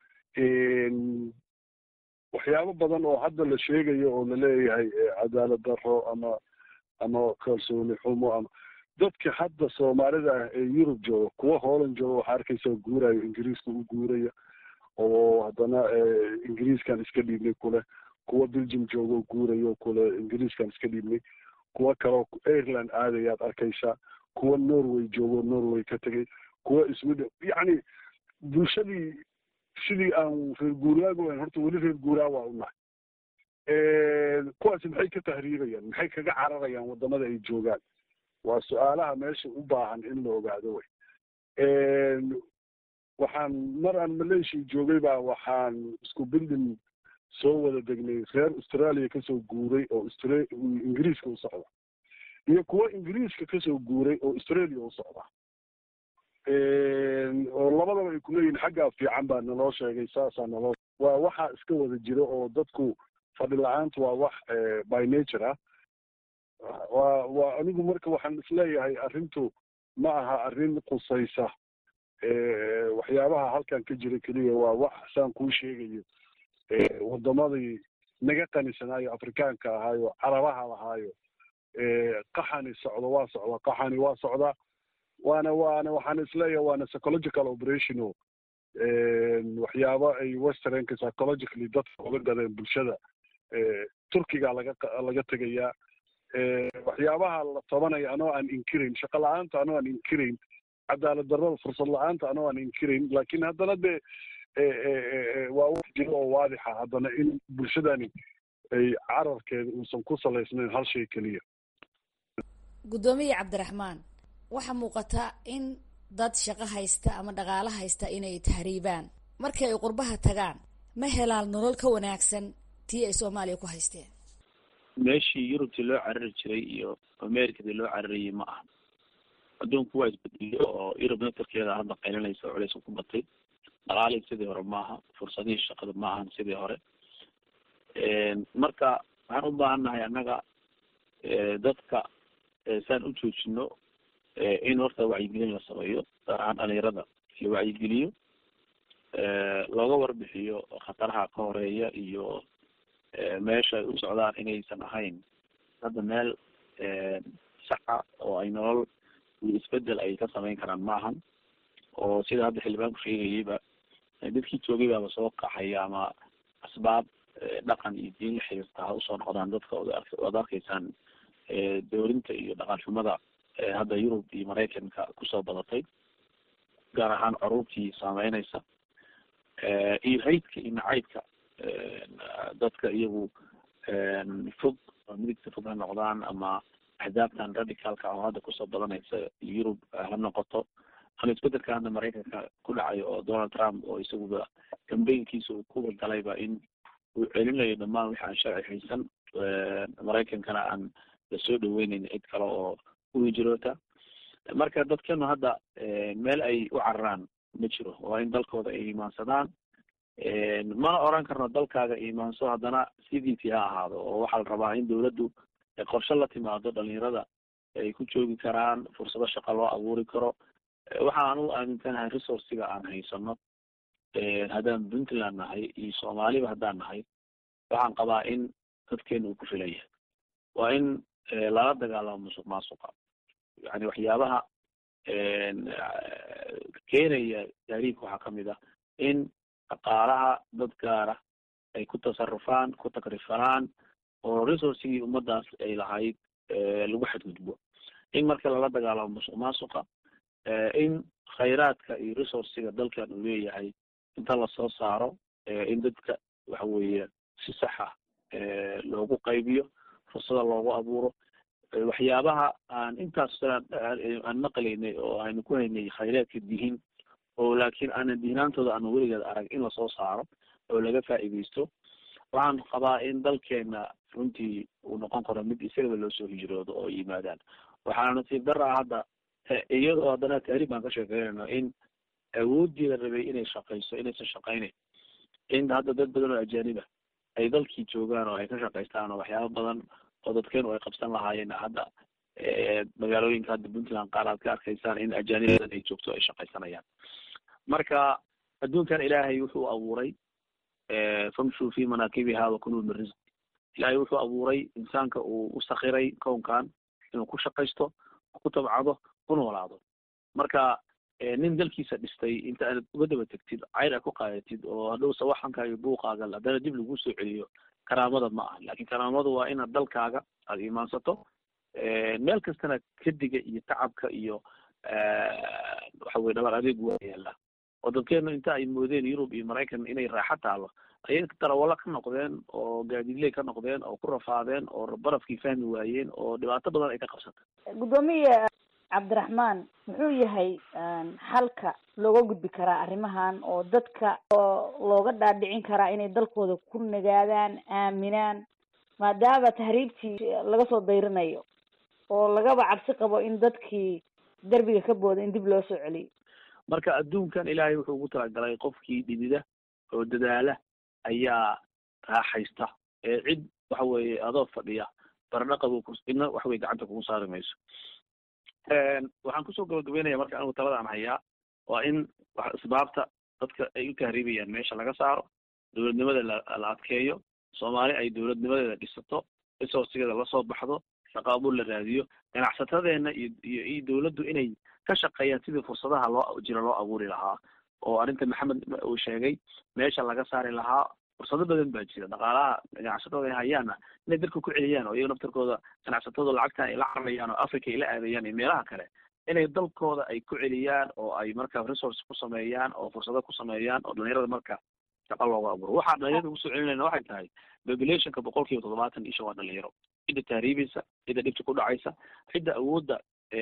waxyaabo badan oo hadda la sheegayo oo laleeyahay cadaalad darro ama ama kalsooni xumo ama dadka hadda soomaalida ah ee yurub jooga kuwa holland jooga waxaa arkaysa guurayo ingiriiska u guuraya oo haddana ingiriiskan iska dhiibnay kule kuwa belgium jooga oo guurayo kule ingiriiskan iska dhiibnay kuwa kaleo ireland aadayaad arkaysaa kuwa norway joogo norway ka tegay kuwa sweden yacni bulshadii sidii aan reer guuraaga wayn horta weli reer guuraa waa u nahay kuwaasi maxay ka tahriibayaan maxay kaga cararayaan wadamada ay joogaan waa su-aalaha meesha u baahan in la ogaado wey waxaan mar aan malaysia joogay baa waxaan isku bildin soo wada degnay reer australia kasoo guuray oo austra ingiriiska u socda iyo kuwa ingiriiska kasoo guuray oo australia u socda oo labadaba ay kuleeyihin xaggaa fiican baa naloo sheegay saasaa naloo waa waxaa iska wada jira oo dadku fadhi la-aanta waa wax by nature ah waa waa anigu marka waxaan isleeyahay arrintu ma aha arrin qusaysa waxyaabaha halkan ka jira keliya waa wax saan kuu sheegayo wadamadii naga qanisanaayo afrikaanka ahaayo carabaha lahaayo qaxani socdo waa socda qaxani waa socda waana waana waxaan isleeyahay waana psychological operation o waxyaaba ay westernka psychologically dadka oga gadeen bulshada turkiga laga laga tegayaa waxyaabaha la tabanaya anoo aan inkirayn shaqo la-aanta anoo aan inkirayn cadaalad darrada fursad la-aanta anoo aan inkirayn laakiin haddana dee waa wax jiro oo waadixa haddana in bulshadani ay cararkeeda uusan ku salaysnayn hal shay keliya guddoomiye cabdiraxmaan waxaa muuqata in dad shaqo haysta ama dhaqaalo haysta inay tahriibaan markii ay qurbaha tagaan ma helaan nolol ka wanaagsan tii ay soomaaliya ku haysteen meeshii yurubtii loo carari jiray iyo americadii loo cararayay ma aha adduunku waa isbedeliyo oo yurub naftarkeeda hadda qaylinaysa oo culays ku batay dhaqaalihii sidii hore maaha fursadihii shaqada ma ahan sidii hore marka waxaan u baahan nahay annaga dadka saan u joojino in horta wacyigelin la sameeyo gaar ahaan dhalinyarada la wacyigeliyo looga warbixiyo khataraha ka horeeya iyo meesha ay u socdaan inaysan ahayn hadda meel saxa oo ay nolol iyo isbedel ay ka samayn karaan ma ahan oo sida hadda xildhibaanku sheegayayba dadkii joogay baaba soo qaxaya ama asbaab dhaqan iyo diin la xiriirta ha usoo noqdaan dadka oad arkaysaan dowlinta iyo dhaqan xumada hadda yurub iyo maraykanka kusoo badatay gaar ahaan caruurtii saameynaysa iyo haydka iyo nacaybka dadka iyagu fog oo midigta fog ha noqdaan ama axdaabtan radicalka oo hadda kusoo badanaysa yurub ha noqoto ama isbedelka hadda maraykanka ku dhacayo oo donald trump oo isaguba cambaynkiisa uu kuwa galayba in uu celinayo dhamaan wixi aan sharci haysan maraykankana aan lasoo dhaweyneyn cid kale oo u hijroota marka dadkenu hadda meel ay u cararaan ma jiro waa in dalkooda ay imaansadaan mana oran karno dalkaaga imaanso haddana sidiisii ha ahaado oo waxaa la rabaa in dawladdu qorshe la timaado dhalinyarada ay ku joogi karaan fursado shaqo loo abuuri karo waxaan anugu aaminsanahay resourciga aan haysano haddaan puntland nahay iyo soomaaliba haddaan nahay waxaan qabaa in dadkeena uu ku filan yahay waa in lala dagaalamo musuq maasuqa yani waxyaabaha keenaya taariikh waxaa kamid ah in dhaqaalaha dad gaara ay ku tasarufaan ku takrifanaan oo resourcigii ummadaas ay lahayd lagu xadgudbo in marka lala dagaalamo musuq maasuqa in khayraadka iyo resourciga dalkan uu leeyahay inta lasoo saaro in dadka waxa weeye si saxa loogu qaybiyo fursada loogu abuuro waxyaabaha aan intaas aan maqlaynay oo aynu ku haynay khayraadka dihin oo laakiin aanan dihnaantooda aanu weligeed arag in lasoo saaro oo laga faa'iidaysto waxaan qabaa in dalkeena runtii uu noqon karo mid isagaba loo soo hijroodo oo yimaadaan waxaana nasiib daraa hadda iyadoo haddana taariikh baan ka sheekeynayno in awoodii la rabay inay shaqayso inaysan shaqaynayn in hadda dad badan oo ajaaniba ay dalkii joogaan oo ay ka shaqaystaan oo waxyaaba badan oo dadkeenu ay qabsan lahaayeen hadda magaalooyinka hadda puntland qaar aad ka arkaysaan in ajaanib badan ay joogto ay shaqaysanayaan marka adduunkan ilaahay wuxuu abuuray famshuu fi manaakibiha wakuluu min risq ilaahay wuxuu abuuray insaanka uu u sakiray kownkan inuu ku shaqaysto ku tabcado ku noolaado marka nin dalkiisa dhistay inta aad uga daba tegtid cayr aad ku qaadatid oo hadhow sawaxanka iyo buuqaaga haddana dib lagu soo celiyo karaamada ma aha lakin karaamadu waa inaad dalkaaga aada imaansato meel kastana kadiga iyo tacabka iyo waxa weye dhabar adeeg waa yaala oo dadkeenu inta ay moodeen yurub iyo maraykan inay raaxo taalo ayay darawalo ka noqdeen oo gaadiidley ka noqdeen oo ku rafaadeen oo barafkii fahmi waayeen oo dhibaato badan ay ka qabsatay guddoomiye cabdiraxmaan muxuu yahay xalka looga gudbi karaa arrimahan oo dadka oo looga dhaadhicin karaa inay dalkooda ku nagaadaan aaminaan maadaama tahriibtii laga soo dayrinayo oo lagaba cabsi qabo in dadkii derbiga ka booda in dib loo soo celiyo marka adduunkan ilaahay wuxuu ugu talagalay qofkii dhidida oo dadaala ayaa raaxaysta ee cid waxa weeye adoo fadhiya baradhaqabu ku idna waxa weye gacanta kugu saari mayso waxaan kusoo gabagabeynaya marka anigu talada aan hayaa waa in asbaabta dadka ay u tahriibayaan meesha laga saaro dowladnimada la la adkeeyo soomaali ay dowladnimadeeda dhisato resourcigeeda lasoo baxdo shaqa abuur la raadiyo ganacsatadeena iyo iyo iyo dowladdu inay ka shaqeeyaan sidii fursadaha loo jira loo abuuri lahaa oo arrinta maxamed uu sheegay meesha laga saari lahaa fursado badan baa jira dhaqaalaha ganacsatada ay hayaanna inay dalka ku celiyaan oo iyaga naftarkooda ganacsatadu lacagta ay la cararayaan oo africa ay la aadayaan iyo meelaha kale inay dalkooda ay ku celiyaan oo ay marka resource ku sameeyaan oo fursado ku sameeyaan oo dhalinyarada marka shaqa looga abuuro waxaa dhalinyarada ugu soo celinayna waxay tahay populationka boqol kiiba toddobaatan isha waa dhalinyaro cidda tahriibaysa cidda dhibta ku dhacaysa cidda awoodda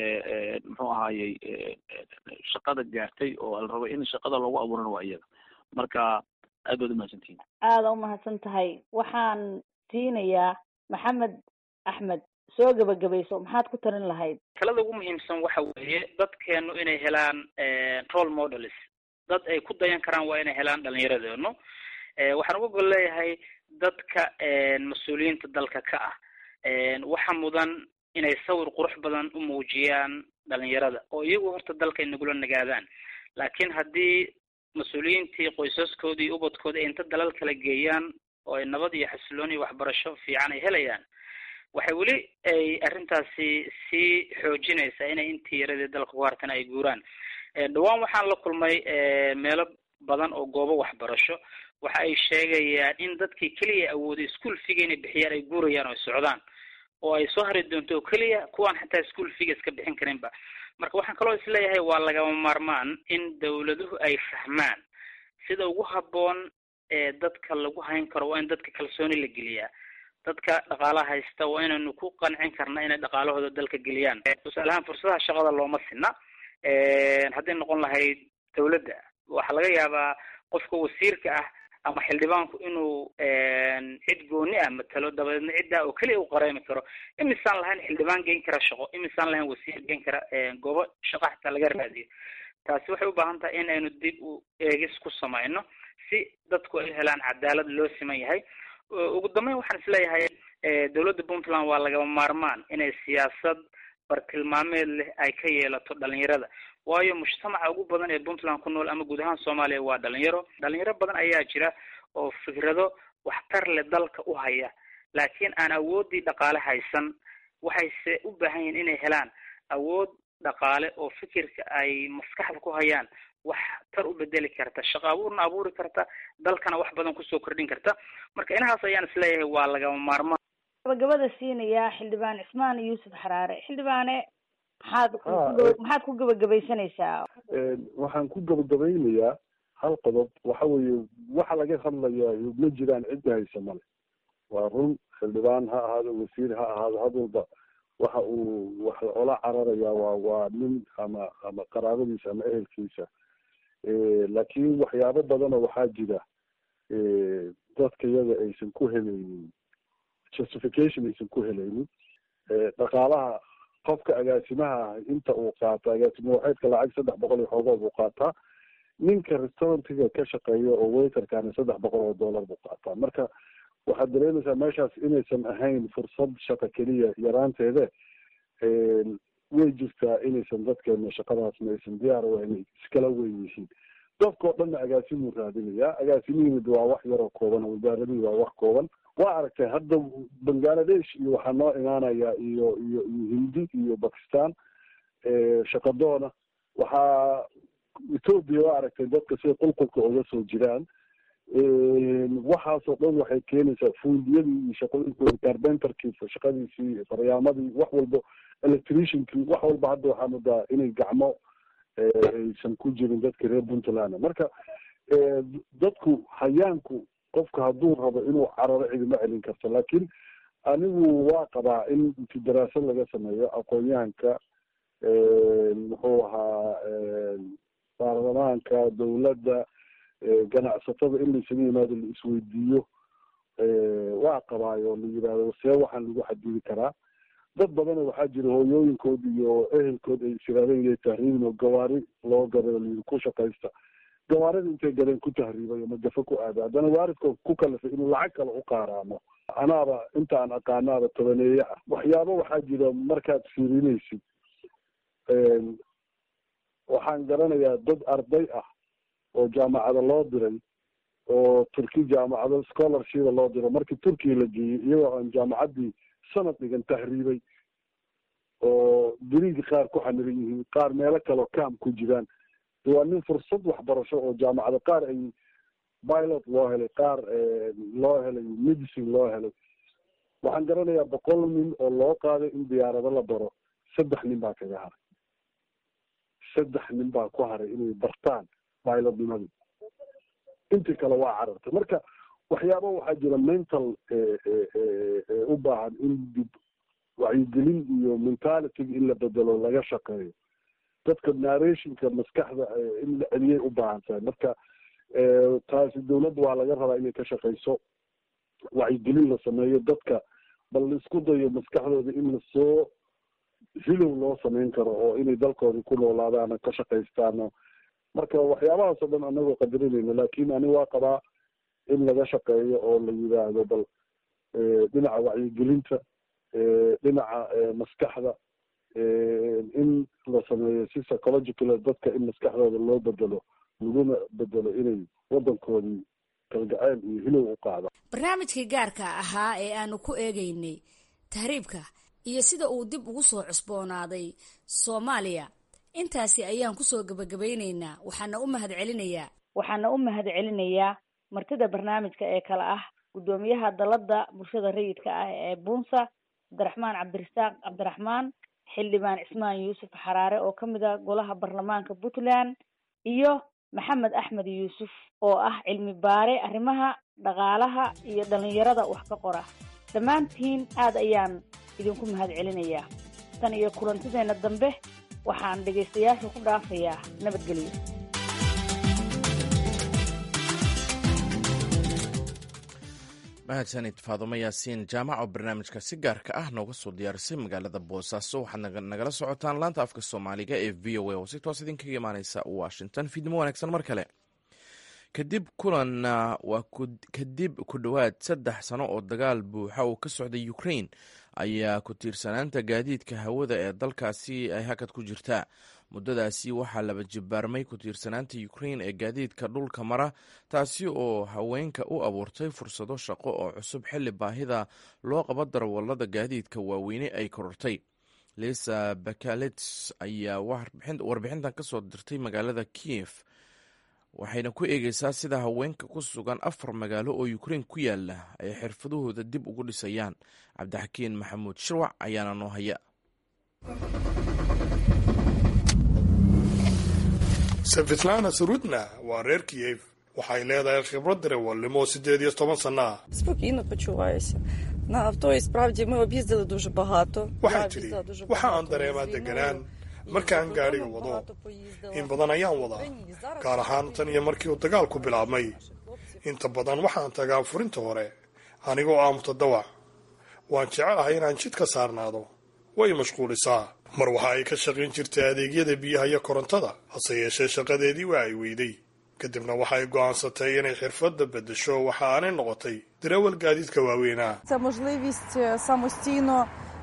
muxuu ahaayey shaqada gaartay oo la rabo in shaqada loogu abuurana waa iyaga marka aad baad umahadsantihin aada umahadsan tahay waxaan siinayaa maxamed axmed soo gebagabayso maxaad ku tarin lahayd talada ugu muhiimsan waxa weeye dadkeenu inay helaan role models dad ay ku dayan karaan waa inay helaan dhalinyaradeenu waxaan uga gol leeyahay dadka mas-uuliyiinta dalka ka ah waxa mudan inay sawir qurux badan u muujiyaan dhalinyarada oo iyagu horta dalka inagula nagaadaan laakiin haddii mas-uuliyiintii qoysaskoodii iyo ubadkoodii ay inta dalal kala geeyaan oo ay nabad iyo xasiloon iyo waxbarasho fiican ay helayaan waxay weli ay arrintaasi sii xoojinaysaa inay intii yaradii dalka ku hartana ay guuraan dhawaan waxaan la kulmay meelo badan oo goobo waxbarasho waxa ay sheegayaan in dadkii keliya awooday school figa inay bixiyaan ay guurayaan oo ay socdaan oo ay soo hari doonto oo keliya kuwaan xataa school figa iska bixin karinba marka waxaan kaloo isleeyahay waa lagama maarmaan in dawladuhu ay fahmaan sida ugu habboon ee dadka lagu hayn karo waa in dadka kalsooni la geliyaa dadka dhaqaalaha haysta waa inaynu ku qancin karna inay dhaqaalahooda dalka geliyaan tusaale ahaan fursadaha shaqada looma sinna hadday noqon lahayd dawladda waxaa laga yaabaa qofka wasiirka ah ama xildhibaanku inuu cid gooni ah matalo dabadeedna ciddaa oo keliya u qareemi karo imisaan lahayn xildhibaan geyn kara shaqo imisaan lahayn wasiir geyn kara goobo shaqo xataa laga raadiyo taasi waxay u baahan tahay in aynu dib u eegis ku samayno si dadku ay helaan cadaalad loo siman yahay ugu dambeyn waxaan isleeyahay dowladda puntland waa lagama maarmaan inay siyaasad bartilmaameed leh ay ka yeelato dhalinyarada waayo mujtamaca ugu badan ee puntland ku nool ama guud ahaan soomaaliya waa dhalinyaro dhalinyaro badan ayaa jira oo fikrado waxtar leh dalka u haya laakiin aan awooddii dhaqaale haysan waxayse u baahan yihiin inay helaan awood dhaqaale oo fikirka ay maskaxda ku hayaan wax tar u bedeli karta shaqo abuurna abuuri karta dalkana wax badan kusoo kordhin karta marka inahaas ayaan isleeyahay waa lagama maarmaan gabagabada siinayaa xildhibaan cismaan yuusuf xaraare xildhibaane maxaad maxaad ku gabagabaysanaysaa waxaan ku gabagabaynayaa hal qodob waxa weeye waxa laga hadlayaa ma jiraan cidda haysa male waa run xildhibaan ha ahaado wasiir ha ahaado had walba waxa uu wax ola cararayaa waa waa nin ama ama qaraabadiisa ama ehelkiisa laakiin waxyaabo badanoo waxaa jira dadka iyada aysan ku helaynin justification aysan ku helaynin dhaqaalaha qofka agaasimaha ah inta uu qaato agaasimo waxeedka lacag saddex boqol iyo xoogood buu qaataa ninka restaurantiga ka shaqeeya oo waiterkana saddex boqol oo dollar buu qaataa marka waxaad dareemaysaa meeshaas inaysan ahayn fursad shaqo keliya yaraanteede way jirtaa inaysan dadkeena shaqadaasna aysan diyaar u inay iskala weyn yihiin dadkao dhanna agaasimuu raadinayaa agaasimihimid waa wax yaroo kooban wasaaradihii waa wax kooban waa aragtay hadda bangaladesh iyo waxaa noo imaanaya iyo iyo iyo hindi iyo bakistan shaqadoona waxaa ethoopia waa aragtay dadka siday qulqulka uga soo jiraan waxaasoo dhan waxay keenaysaa fuundiyadii iyo shaqooyinkooda carbenterkii shaqadiisii faryaamadii wax walba electriciankii wax walba hadda waxaa moodaa inay gacmo aysan ku jirin dadka reer puntland marka dadku hayaanku qofka hadduu rabo inuu cararo cidima celin karto laakiin anigu waa qabaa in inti daraasad laga sameeyo aqoon-yahanka muxuu ahaa baarlamaanka dawladda ganacsatada in laysaga yimaado la isweydiiyo waa qabaayo la yidhahdo see waxaan lagu xadidi karaa dad badana waxaa jira hooyooyinkood iyo ehelkood ay isiraadeen inay tahriibin oo gawaari loo gaday oo layidhi ku shaqaysta gawaarida intay gadeen ku tahriibay ama gafe ku aada haddana waaridkood ku kalifay inuu lacag kale u qaaraamo anaaba intaan aqaanaaba tobaneeye ah waxyaabo waxaa jira markaad fiirinaysid waxaan garanayaa dad arday ah oo jaamacada loo diray oo turki jaamacado scholarshipa loo diro markii turkiya la geeyey iyagoo aan jaamacaddii sanad dhigan tahriibay oo diriigi qaar ku xaniran yihiin qaar meelo kaleo cam ku jiraan waa nin fursad waxbarasho oo jaamacado qaar ay pilot loo helay qaar loo helay medicine loo helay waxaan garanayaa boqol nin oo loo qaaday in diyaarado la baro saddex nin baa kaga haray saddex nin baa ku haray inay bartaan pilotnimadii intii kale waa carartay marka waxyaaba waxaa jira mental u baahan in dib wacyigelin iyo mentalityga in la bedelo laga shaqeeyo dadka narrationka maskaxda in la celiyay u baahan tahay marka taasi dawladda waa laga rabaa inay ka shaqeyso wacyigelin la sameeyo dadka bal laisku dayo maskaxdooda in lasoo hilow loo sameyn karo oo inay dalkoodii ku noolaadaano ka shaqaystaano marka waxyaabahaas oo dhan anagoo qadarinayna laakin ani waa qabaa in laga shaqeeyo oo la yidhaahdo bal dhinaca wacyigelinta dhinaca maskaxda in la sameeyo si psychological dadka in maskaxdooda loo bedelo laguna bedelo inay wadankoodii kalgacayl iyo hilow u qaada barnaamijkii gaarka ahaa ee aanu ku eegeynay tahriibka iyo sida uu dib ugu soo cusboonaaday soomaaliya intaasi ayaan kusoo gabagabaynaynaa waxaana u mahad celinayaa waxaana u mahad celinayaa martida barnaamijka ee kale ah guddoomiyaha dalada bulshada rayidka ah ee bunsa cabdiraxmaan cabdirasaaq cabdiraxmaan xildhibaan cismaan yuusuf xaraare oo kamid ah golaha baarlamaanka puntland iyo maxamed axmed yuusuf oo ah cilmi baare arrimaha dhaqaalaha iyo dhalinyarada wax ka qora dhammaantiin aad ayaan idinku mahad celinayaa tan iyo kulantideena dambe waxaan dhegaystayaasha ku dhaafayaa nabadgelyo mahadsanid faadumo yaasiin jaamac oo barnaamijka si gaarka ah nooga soo diyaarisay magaalada boosaaso waxaad nagala socotaan laanta afka soomaaliga ee v o a oo si toos idinkaga imaaneysa washington fiidnimo wanaagsan mar kale kadib kulan waa kadib ku dhowaad saddex sano oo dagaal buuxa oo ka socday ukraine ayaa ku tiirsanaanta gaadiidka hawada ee dalkaasi ay hakad ku jirtaa muddadaasi waxaa laba jibaarmay ku tiirsanaanta ukrain ee gaadiidka dhulka mara taasi oo haweenka u abuurtay fursado shaqo oo cusub xilli baahida loo qabo darawallada gaadiidka waaweyne ay korortay lisa bakalets ayaa warbixintan ka soo dirtay magaalada kiyef waxayna ku eegeysaa sida haweenka ku sugan afar magaalo oo ukrein ku yaala ay xirfadahooda dib ugu dhisayaan cabdixakiin maxamuud shirwac ayaana noo haya safitlana surudna waa reer kiyef waxay leedahay khibrad darawalnimo siddeed iyo toban sanno ah Спокійно почуваюся. На авто і справді ми об'їздили дуже багато. waxay Я tidhi об'їздила дуже waxa багато aan dareemaa з війною. deganaan І markaan за gaadhiga кордоном wado багато поїздила. in badan ayaan wadaa І зараз gaar ahaan tan iyo markii uu dagaalku bilaabmay inta badan waxaan tagaa furinta hore anigoo ah mutadawac waan jecelahay inaan jid ka saarnaado way mashquulisaa mar waxa ay ka shaqayn jirtay adeegyada biyaha iyo korontada hase yeeshee shaqadeedii waa ay weyday kadibna waxay go'aansatay inay xirfadda beddesho waxa aanay noqotay darawal gaadiidka waaweynah Це можливість е, самостійно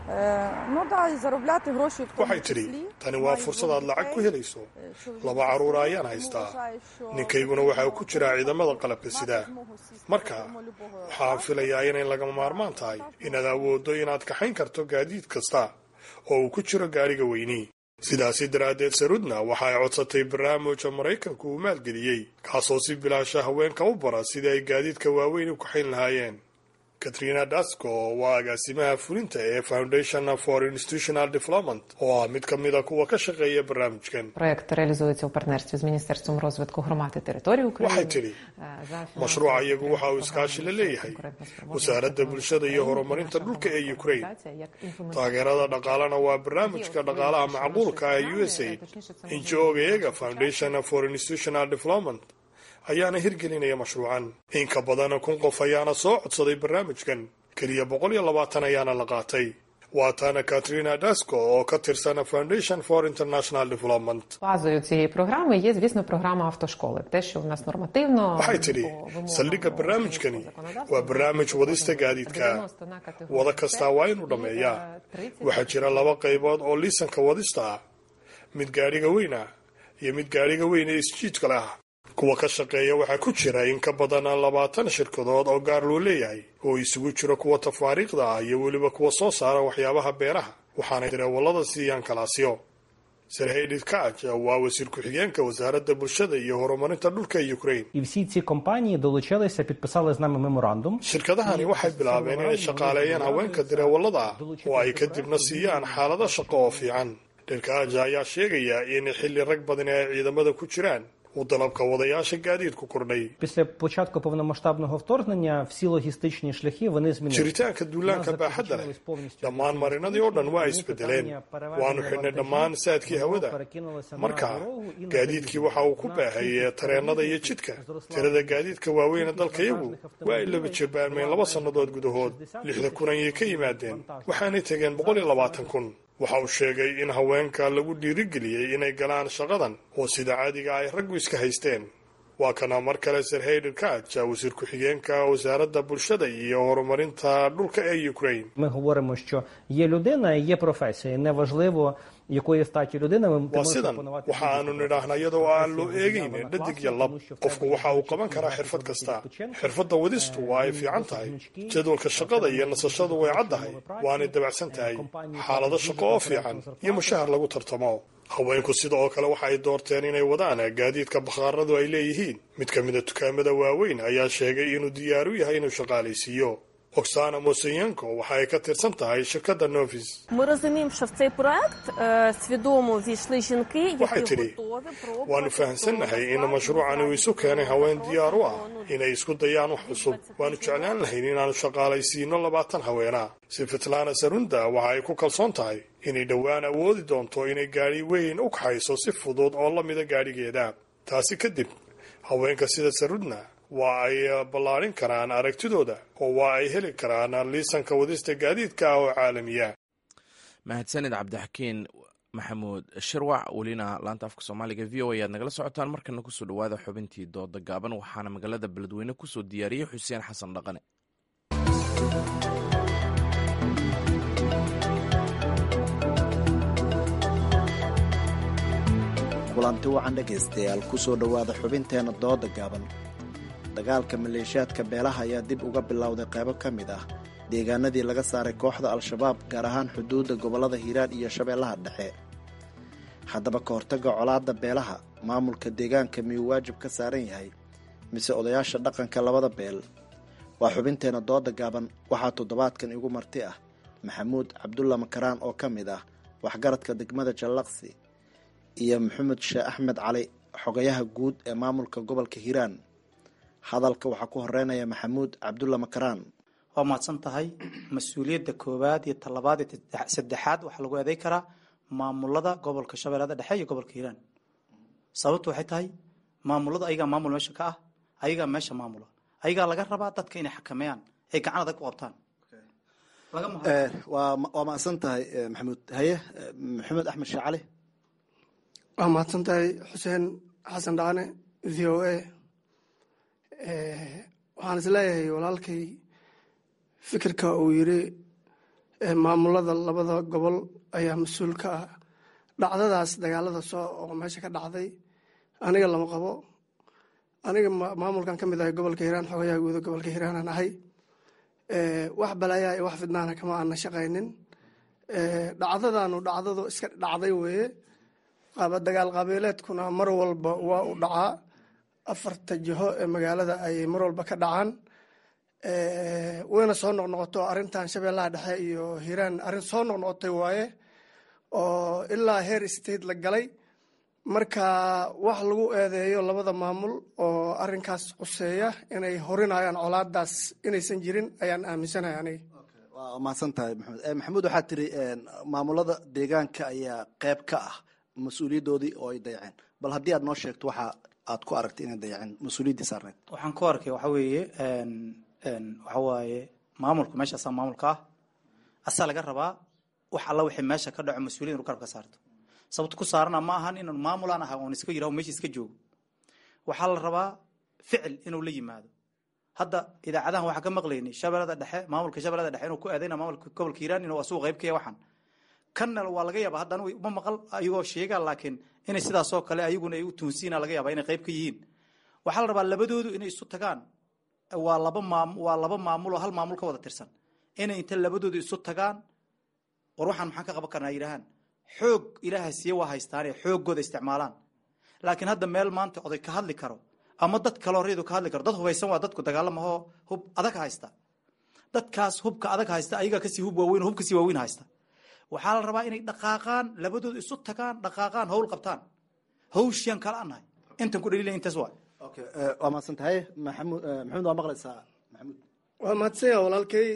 е, ну да, і заробляти гроші в тому waxay tidhi числі. tani waa Маю fursad двох aad lacag ku дітей. helayso Е, чоловік laba carruur ayaan тому haystaa вважаю, що ninkayguna waxa uu ku jiraa ciidamada qalabka sida мати змогу сісти marka за кермо любого waxaan filayaa inay lagama maarmaan tahay inaad awooddo inaad kaxayn karto gaadiid kasta oo uu ku jiro gaadhiga weyni sidaasi daraaddeed sarudna waxa ay codsatay barnaamijka maraykanku uu maalgeliyey kaasoo si bilaasha haweenka u bara sidii ay gaadiidka waaweyn u kaxayn lahaayeen katrina dasco waa agaasimaha fulinta ee foundation for institutional development oo ah mid ka mida kuwa ka shaqeeya barnaamijkan Проект реалізується у партнерстві з Міністерством розвитку громад і територій України. waxay tidhi mashruuca iyagu waxa uu iskaashi la leeyahay wasaaradda bulshada iyo horumarinta dhulka ee ukraine taageerada dhaqaalena waa barnaamijka dhaqaalaha macquulka ah ee u s aid injooga eega foundation for institutional development ayaana hirgelinaya mashruucan in ka badan kun qof ayaana soo codsaday barnaamijkan keliya boqol iyo labaatan ayaana la qaatay waa taana katrina dasco oo ka tirsan foundation for international development Базою цієї програми є, звісно, програма автошколи. Те, що в нас нормативно waxay tidhi по вимогам saldhigga barnaamijkani законодавства, waa barnaamij wadista gaadiidka 90 на категорію wada С kastaa waa inuu і, dhammeeyaa е, 30 waxaa jira laba qaybood oo liisanka wadista ah mid gaadhiga weyn ah iyo mid gaadhiga weyn ee isjiidka leh ah kuwa ka shaqeeya waxaa ku jira in ka badan labaatan shirkadood oo gaar loo leeyahay oo isugu jiro kuwa tafaariiqda ah iyo weliba kuwa soo saara waxyaabaha beeraha waxaanay dareewallada siiyaan kalaasyo serhedid kaj waa wasiir ku-xigeenka wasaaradda bulshada iyo horumarinta dhulka ee ukraine І всі ці компанії долучилися, підписали з нами меморандум. shirkadahani waxay bilaabeen inay shaqaaleeyaan haweenka dareewallada ah oo ay kadibna siiyaan xaalado shaqo oo fiican dherkaaja ayaa sheegaya in xilli rag badan ay ciidamada ku jiraan uu dalabka wadayaasha gaadiidku kordhay Після початку повномасштабного вторгнення всі логістичні шляхи вони змінилися. jiritaanka duulaanka baaxadda leh dhammaan marinadii oo dhan waa isbedeleen waanu xidhnay dhammaan saadkii hawada marka gaadiidkii waxa uu ku baahayey tareennada iyo jidka tirada gaadiidka waaweyn ee dalkayagu waa ay laba jabaarmeen laba sannadood gudahood lixda kun ayay ka yimaadeen waxaanay tegeen boqol iyo labaatan kun waxa uu sheegay in haweenka lagu dhiirigeliyey inay galaan shaqadan oo sida caadiga ay raggu iska haysteen waa kana mar kale serheyder kaj wasiir ku-xigeenka wasaaradda bulshada iyo horumarinta dhulka ee ukraine Ми говоримо, що є людина і є професія. Неважливо, якої статі людина, ви ти waa можеш sidan опанувати waxa aanu nidhaahna iyadoo aan loo eegaynin dhadig iyo lab qofku waxa uu qaban karaa xirfad kasta xirfadda wadistu waa ay fiican tahay jadwalka shaqada iyo nasashadu way caddahay waanay dabacsan tahay xaalado shaqo oo fiican iyo mushahar lagu tartamo haweenku sida oo kale waxa ay doorteen inay wadaan gaadiidka bakhaaradu ay leeyihiin mid ka mida dukaamada waaweyn ayaa sheegay inuu diyaar u yahay inuu shaqaalaysiiyo oksana mosenyenko waxa ay ka tirsan tahay shirkadda novis Ми розуміємо, що в цей проект е, свідомо війшли жінки, Waxay які tidhi, готові waanu пробувати fahamsannahay in mashruucani uu isu keenay haween diyaar u ah inay isku dayaan wax cusub waanu jeclaan lahayn inaanu shaqaalaysiino labaatan haweena sifitlana sarunda waxa ay ku kalsoon tahay inay dhowaan awoodi doonto inay gaadhi weyn u kaxayso si fudud oo la mida gaadhigeeda taasi kadib haweenka sida sarudna waa ay ballaadhin karaan aragtidooda oo waa ay heli karaan liisanka wadista gaadiidka ah oo caalamiya mahadsanid cabdixakiin maxamuud shirwac welina laanta afka soomaaliga v o a aad nagala socotaan markana kusoo dhawaada xubintii dooda gaaban waxaana magaalada beledweyne kusoo diyaariyey xuseen xasan dhaqane kulanti wacan dhegaystayaal ku soo dhowaada xubinteenna dooda gaaban dagaalka maleeshiyaadka beelaha ayaa dib uga bilowday qaybo ka mid ah deegaanadii laga saaray kooxda al-shabaab gaar ahaan xuduudda gobollada hiiraan iyo shabeellaha dhexe haddaba ka hortagga colaadda beelaha maamulka deegaanka miyuu waajib ka saaran yahay mise odayaasha dhaqanka labada beel waa xubinteenna dooda gaaban waxaa toddobaadkan igu marti ah maxamuud cabdulla makaraan oo ka mid ah waxgaradka degmada jallaqsi iyo maxamed sheeh axmed cali xogayaha guud ee maamulka gobolka hiiraan hadalka waxaa ku horeynaya maxamuud cabdulla makaraan waa mahadsan tahay mas-uuliyadda koowaad iyo talabaad iyo saddexaad waxaa lagu eeday karaa maamulada gobolka shabeellada dhexe iyo gobolka hiiraan sababtu waxay tahay maamulada ayagaa maamul meesha ka ah ayagaa meesha maamula ayagaa laga rabaa dadka inay xakameeyaan ay gacan adag ku qabtaan waa mahadsan tahay maxamuud haye maxamed axmed sheeh cali waa mahadsan tahay xuseen xasan dhacane v o a waxaan is leeyahay walaalkay fikirka uu yiri maamulada labada gobol ayaa mas-uul ka ah dhacdadaas dagaalada soo oo meesha ka dhacday aniga lama qabo aniga maamulkan ka mid ahay gobolka hiiraan xogayaha guuda gobolka hiiraanaan ahay wax balaayaa iyo wax fidnaana kama aana shaqaynin dhacdadanu dhacdadu iska dhacday weeye dagaal qabiileedkuna mar walba waa u dhacaa afarta jiho ee magaalada ayay mar walba ka dhacaan wayna soo noqnoqoto arrintan shabeellaha dhexe iyo hiiraan arrin soo noqnoqotay waaye oo ilaa heer state la galay marka wax lagu eedeeyo labada maamul oo arrinkaas quseeya inay horinayaan colaadaas inaysan jirin ayaan aaminsanahay aniga waa mahadsan tahay maxamed maxamuud waxaa tiri maamulada deegaanka ayaa qeyb ka ah mas-uuliyaddoodii oo ay dayaceen bal haddii aad noo sheegto waxa aad ku aragtay inay dayaceen mas-uuliyaddii saarneyd waxaan ku arkay waxa weeye waxa waaye maamulku meeshaasaa maamulka ah asaa laga rabaa wax alla wixii meesha ka dhaco mas-uuliyad inu garab ka saarto sababto ku saarana ma ahan inaan maamulaan aha oon iska yiraho meesha iska joogo waxaa la rabaa ficil inuu la yimaado hadda idaacadahan waxaa ka maqlaynay shabeellada dhexe maamulka shabeellada dhexe inuu ku eedayna maamulka gobolka hiiraan inuu asugu qayb ka yahay waxaan kanna waa laga yaaba hadda anigu ma maqal ayagoo sheegaa laakiin inay sidaasoo kale ayaguna ay u tuunsiina laga yaaba inay qayb ka yihiin waxaa la rabaa labadoodu inay isu tagaan waa laba maam waa laba maamul oo hal maamul ka wada tirsan inay inta labadoodu isu tagaan war waxaan maxaan ka qaban karnaa yidhahaan xoog ilaaha siiye waa haystaane xooggooda isticmaalaan laakiin hadda meel maanta oday ka hadli karo ama dad kaloo reedu ka hadli karo dad hubaysan waa dadku dagaalamahoo hub adag haysta dadkaas hubka adag haysta ayagaa kasii hub waaweyn hub kasii waaweyn haysta waxaa la rabaa inay dhaqaaqaan labadooda isu tagaan dhaqaaqaan hawl qabtaan hawshiyan kala anahay intan ku dhaliilay intaas waa waa mahadsan tahay maxamuud maxamuud waa maqlaysaa maxamuud waa mahadsanya walaalkay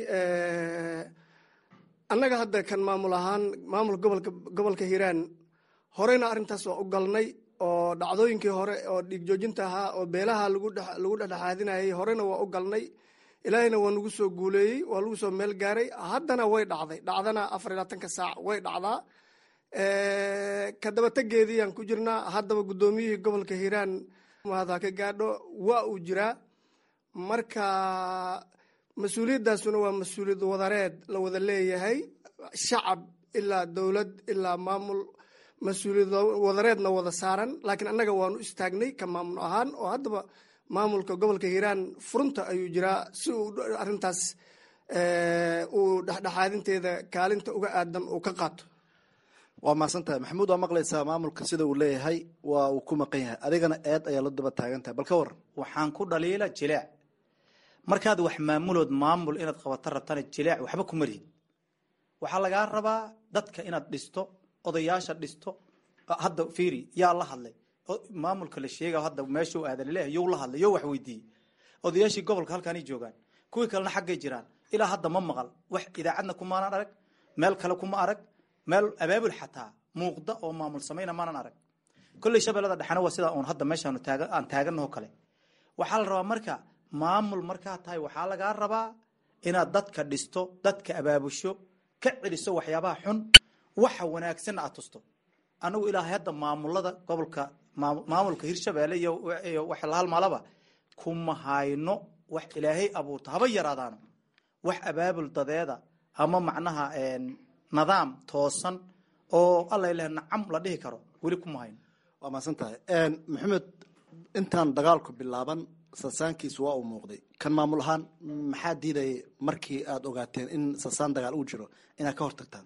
annaga hadda kan maamul ahaan maamulka gobolka gobolka hiiraan horeyna arrintaas waa u galnay oo dhacdooyinkii hore oo dhiig joojinta ahaa oo beelaha lagu lagu dhexdhexaadinayay horena waa u galnay ilaahayna waa nagu soo guuleeyey waa lagu soo meel gaaray haddana way dhacday dhacdana afar iyo labaatanka saac way dhacdaa kadabategeediiyaan ku jirnaa haddaba guddoomiyihii gobolka hiiraan mahada ka gaadho waa uu jiraa marka mas-uuliyaddaasuna waa mas-uuliyad wadareed la wada leeyahay shacab ilaa dowlad ilaa maamul mas-uuliyad wadareedna wada saaran laakiin annaga waanu istaagnay ka maamul ahaan oo haddaba maamulka gobolka hiiraan furunta ayuu jiraa si uu arrintaas uu dhexdhexaadinteeda kaalinta uga aadan uu ka qaato waa mahadsan tahay maxamuud waa maqlaysaa maamulka sida uu leeyahay waa uu ku maqan yahay adigana eed ayaa la daba taagan tahay bal ka waran waxaan ku dhaliila jileec markaad wax maamulood maamul inaad qabato rabtana jileec waxba ku marihid waxaa lagaa rabaa dadka inaad dhisto odayaasha dhisto hadda fiiri yaa la hadlay maamulka la sheega hadda meeshuu aadan leeyahay you la hadlay yo wax weydiiyey odayaashii gobolka halkaanay joogaan kuwii kalena xaggay jiraan ilaa hadda ma maqal wax idaacadna kumaanan arag meel kale kuma arag meel abaabul xataa muuqda oo maamul samayna maanan arag kolley shabeellada dhexena waa sidaa uun hadda meeshaanu taaga aan taaganaho kale waxaa la rabaa marka maamul markaa tahay waxaa lagaa rabaa inaad dadka dhisto dadka abaabusho ka celiso waxyaabaha xun waxa wanaagsanna aad tusto anagu ilaahay hadda maamulada gobolka maamulka hirshabeelle iyo wax la halmaalaba kuma hayno wax ilaahay abuurta haba yaraadaano wax abaabul dadeeda ama macnaha nidaam toosan oo alla ilaah nacam la dhihi karo weli kuma hayno waa mahadsan tahay maxamed intaan dagaalku bilaaban sasaankiisu waa uu muuqday kan maamul ahaan maxaa diidayay markii aada ogaateen in sasaan dagaal uu jiro inaad ka hortagtaan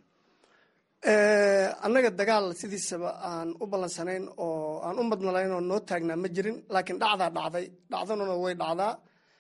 annaga dagaal sidiisaba aan u ballansanayn oo aan u madnalayn oo noo taagnaa ma jirin laakiin dhacdaa dhacday dhacdanuna way dhacdaa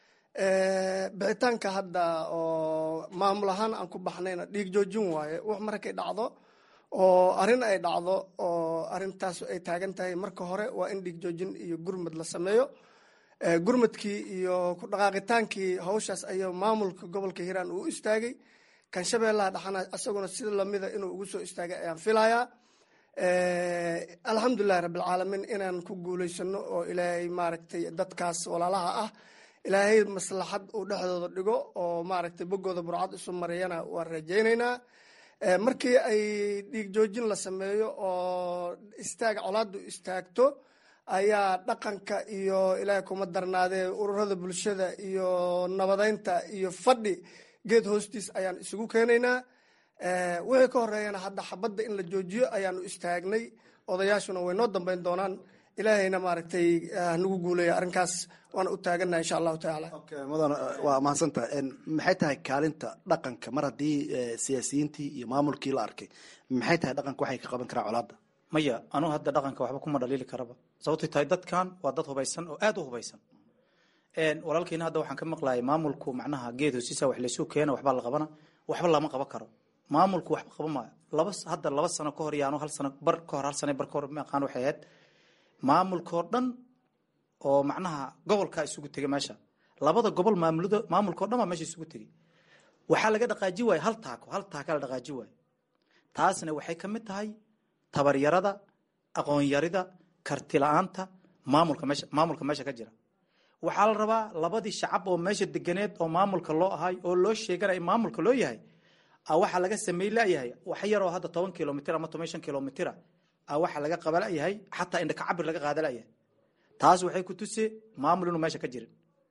bixitaanka hadda oo maamul ahaan aan ku baxnayna dhiig joojin waaye wax markay dhacdo oo arrin ay dhacdo oo arrintaas ay taagan tahay marka hore waa in dhiig joojin iyo gurmad la sameeyo gurmadkii iyo ku dhaqaaqitaankii hawshaas ayaa maamulka gobolka hiiraan uu istaagay kan shabeellaha dhaxana isaguna sida lamida inuu ugu soo istaagay ayaan filayaa alxamdulilahi rabbilcaalamiin inaan ku guulaysano oo ilaahay maaragtay dadkaas walaalaha ah ilaahay maslaxad uu dhexdooda dhigo oo maaragtay boggooda burcad isu mariyana waan rajaynaynaa markii ay dhiig joojin la sameeyo oo istaag colaadu istaagto ayaa dhaqanka iyo ilaahay kuma darnaadee ururada bulshada iyo nabadeynta iyo fadhi geed hoostiis ayaan isugu keenaynaa wixii ka horeeyana hadda xabadda in la joojiyo ayaanu istaagnay odayaashuna way noo dambeyn doonaan ilaahayna maaragtay nagu guuleeya arrinkaas waana u taaganaha insha allahu tacaala mudan waa mahadsantaha maxay tahay kaalinta dhaqanka mar haddii siyaasiyiintii iyo maamulkii la arkay maxay tahay dhaqanka waxay ka qaban karaa colaadda maya anuu hadda dhaqanka waxba kuma dhaliili karaba sababtay tahay dadkan waa dad hubaysan oo aada u hubaysan walaalkiina hadda waxaan ka maqlayay maamulku macnaha geed hoosiisa wax laysu keena waxbaa la qabana waxba lama qaban karo maamulku waxba qaban maayo laba hadda laba sano ka hor yaanu hal sano bar ka hor hal sano bar ka hor maqaan waxay ahayd maamulka oo dhan oo macnaha gobolka isugu tegay meesha labada gobol maamulada maamulka o dhan baa meesha isugu tegay waxaa laga dhaqaaji waaye hal taako hal taaka la dhaqaaji waaye taasna waxay ka mid tahay tabaryarada aqoonyarida karti la-aanta maamulka meesha maamulka meesha ka jira waxaa la rabaa labadii shacab oo meesha deganeed oo maamulka loo ahay oo loo sheeganaya maamulka loo yahay waxaa laga samey layahay wax yaroo hadda toban kilomitr ama toban shan kilomitr waxaa laga qaba layahay xataa indhaka cabir laga qaada layahay taas waxay ku tuse maamul inuu meesha ka jirin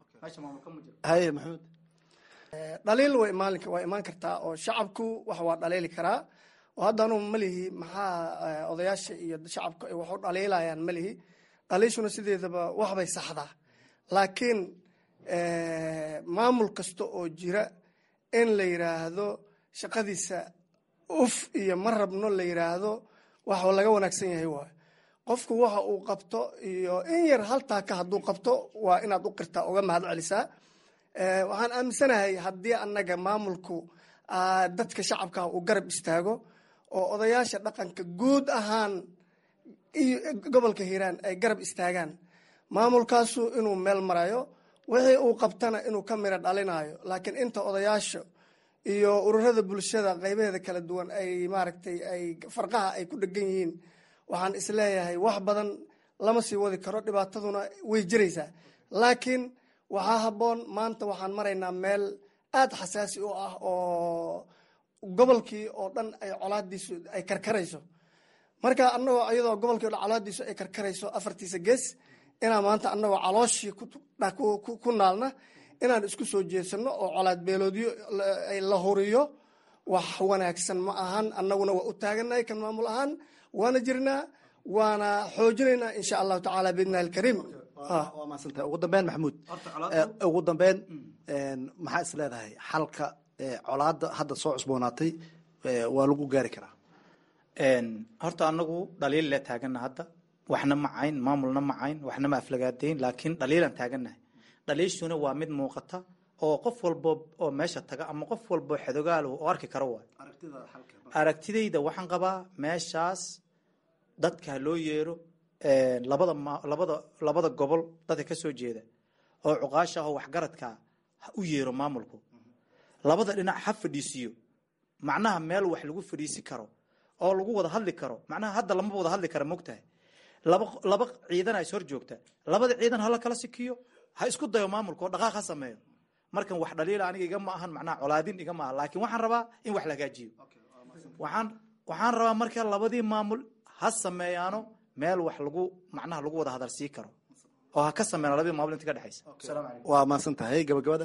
haye maxamed dhaliil way imaan waa imaan kartaa oo shacabku wax waa dhaliili karaa oo hadda anuu malihi maxaa odayaasha iyo shacabku ay wax u dhaliilayaan malihi dhaliishuna sideedaba waxbay saxdaa laakiin maamul kasta oo jira in la yiraahdo shaqadiisa uf iyo ma rabno la yiraahdo wax laga wanaagsan yahay waayo qofku waxa uu qabto iyo in yar haltaaka hadduu qabto waa inaad u qirtaa uga mahad celisaa waxaan aaminsanahay haddii annaga maamulku dadka shacabka uu garab istaago oo odayaasha dhaqanka guud ahaan iyo gobolka hiiraan ay garab istaagaan maamulkaasu inuu meel marayo wixii uu qabtana inuu ka miro dhalinayo laakiin inta odayaasha iyo ururada bulshada qaybaheeda kala duwan ay maaragtay ay farqaha ay ku dhegan yihiin waxaan isleeyahay wax badan lama sii wadi karo dhibaataduna way jiraysaa laakiin waxaa habboon maanta waxaan maraynaa meel aada xasaasi u ah oo gobolkii oo dhan ay colaadiisu ay karkarayso marka anagoo iyadoo gobolkii o dhan colaadiisu ay karkarayso afartiisa gees inaan maanta anagoo calooshii ku naalna inaan isku soo jeesano oo colaad beeloodyo la huriyo wax wanaagsan ma ahan annaguna waa u taaganahay kan maamul ahaan waana jirnaa waana xoojinaynaa insha allahu tacaala biidnillahi alkariim waa maadsantahay ugu dambeyn maxamuud ugu dambeyn maxaa is leedahay xalka colaada hadda soo cusboonaatay waa lagu gaari karaa horta anagu dhaliil le taagana hadda waxna macayn maamulna macayn waxna ma aflagaadeyn laakiin dhaliilaan taaganahay dhaliishuna waa mid muuqata oo qof walbo oo meesha taga ama qof walbo xedogaal oo arki karo waay aragtidayda waxaan qabaa meeshaas dadka loo yeero labada labada labada gobol dadka ka soo jeeda oo cuqaasha ah oo waxgaradka ha u yeero maamulku labada dhinac ha fadhiisiyo macnaha meel wax lagu fadhiisi karo oo lagu wada hadli karo macnaha hadda lamaba wada hadli kara mogtahay laba laba ciidan is hor joogta labada ciidan hala kala sikiyo ha isku dayo maamulka oo dhaqaaq ha sameeyo markan wax dhaliila aniga iga ma ahan macnaha colaadin iga ma aha laakiin waxaan rabaa in wax la hagaajiyo waxaan waxaan rabaa marka labadii maamul ha sameeyaano meel wax lagu macnaha lagu wada hadal sii karo oo ha ka sameeyaan labadii maamul inta ka dhexaysa waa mahadsan tahay gabagabada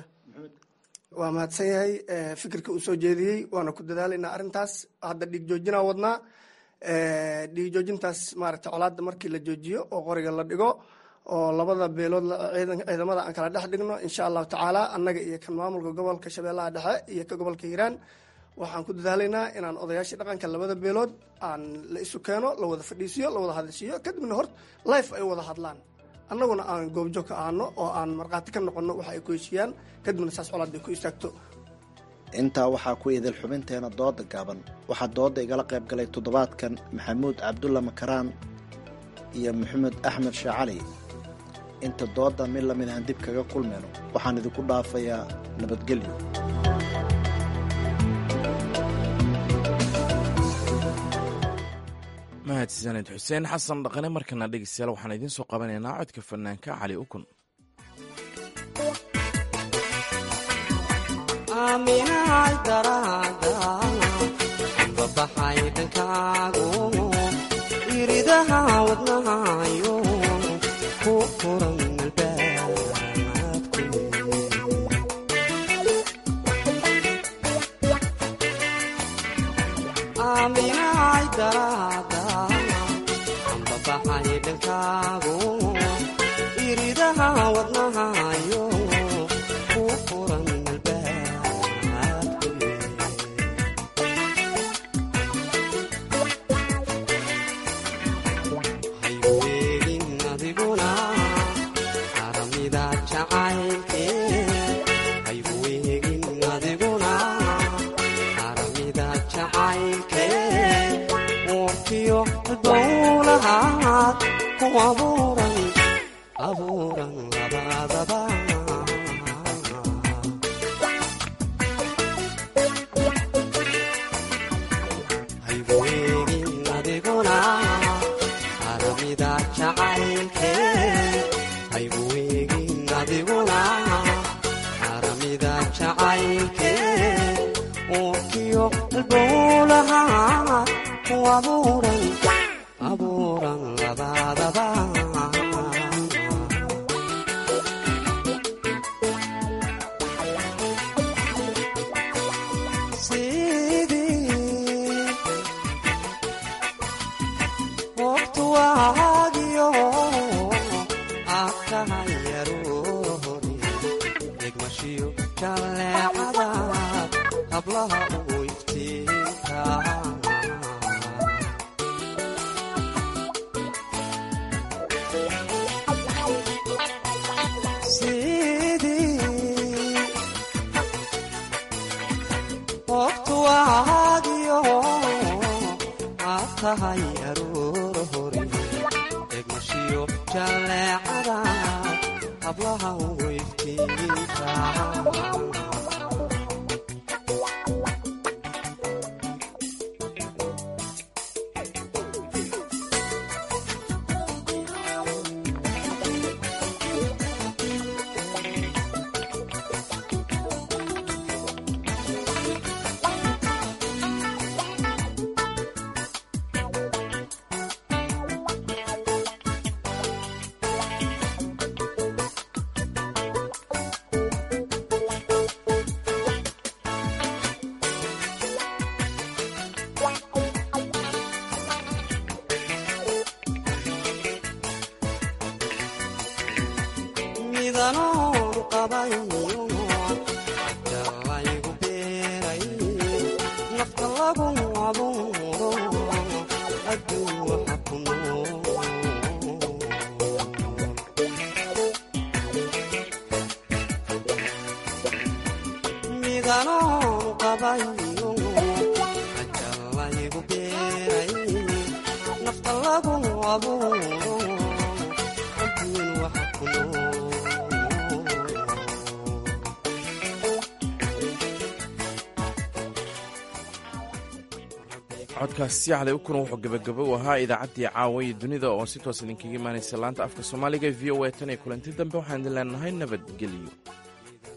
waa mahadsan yahay fikirka uu soo jeediyey waana ku dadaalaynaa arrintaas hadda dhiig joojinaa wadnaa dhiijoojintaas maaragtay colaadda markii la joojiyo oo qoriga la dhigo oo labada beelood ciidamada aan kala dhex dhigno insha allahu tacaala annaga iyo kan maamulka gobolka shabeellaha dhexe iyo ka gobolka hiiraan waxaan ku dadaalaynaa inaan odayaashii dhaqanka labada beelood aan la isu keeno la wada fadhiisiyo la wada hadashiiyo kadibna hort life ay wada hadlaan annaguna aan goobjoog ka aano oo aan markhaati ka noqono waxa ay ku heshiiyaan kadibna saas colaad bay ku istaagto intaa waxaa ku idil xubinteena dooda gaaban waxaa dooda igala qayb galay toddobaadkan maxamuud cabdulla makaraan iyo maxamed axmed shaacali inta dooda mid lamid aan dib kaga kulmayno waxaan idinku dhaafayaa nabadgelyo mahadsaned xuseen xasan dhaqane markana dhegeystayaal waxaan idiin soo qabanaynaa codka fanaanka cali ukun aaminahay daraada babaxay dhankaagu iridaha wadnahayo ku furan aaminahay daraada babaxay dhankaagu iridaha wadnahayo ku furan codkaasi cali ukun wuxuu gebagabo u ahaa idaacaddii caawa iyo dunida oo si toos idinkaga imaanaysa laanta afka soomaaliga v o a tan iyo kulanti dambe waxaan idin leenahay nabadgelyo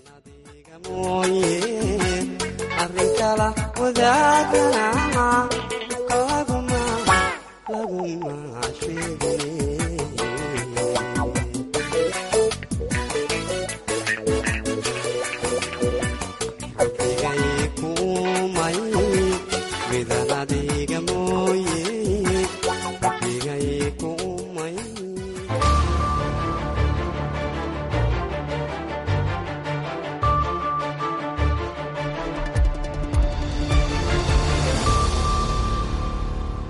arrin kala wadaagana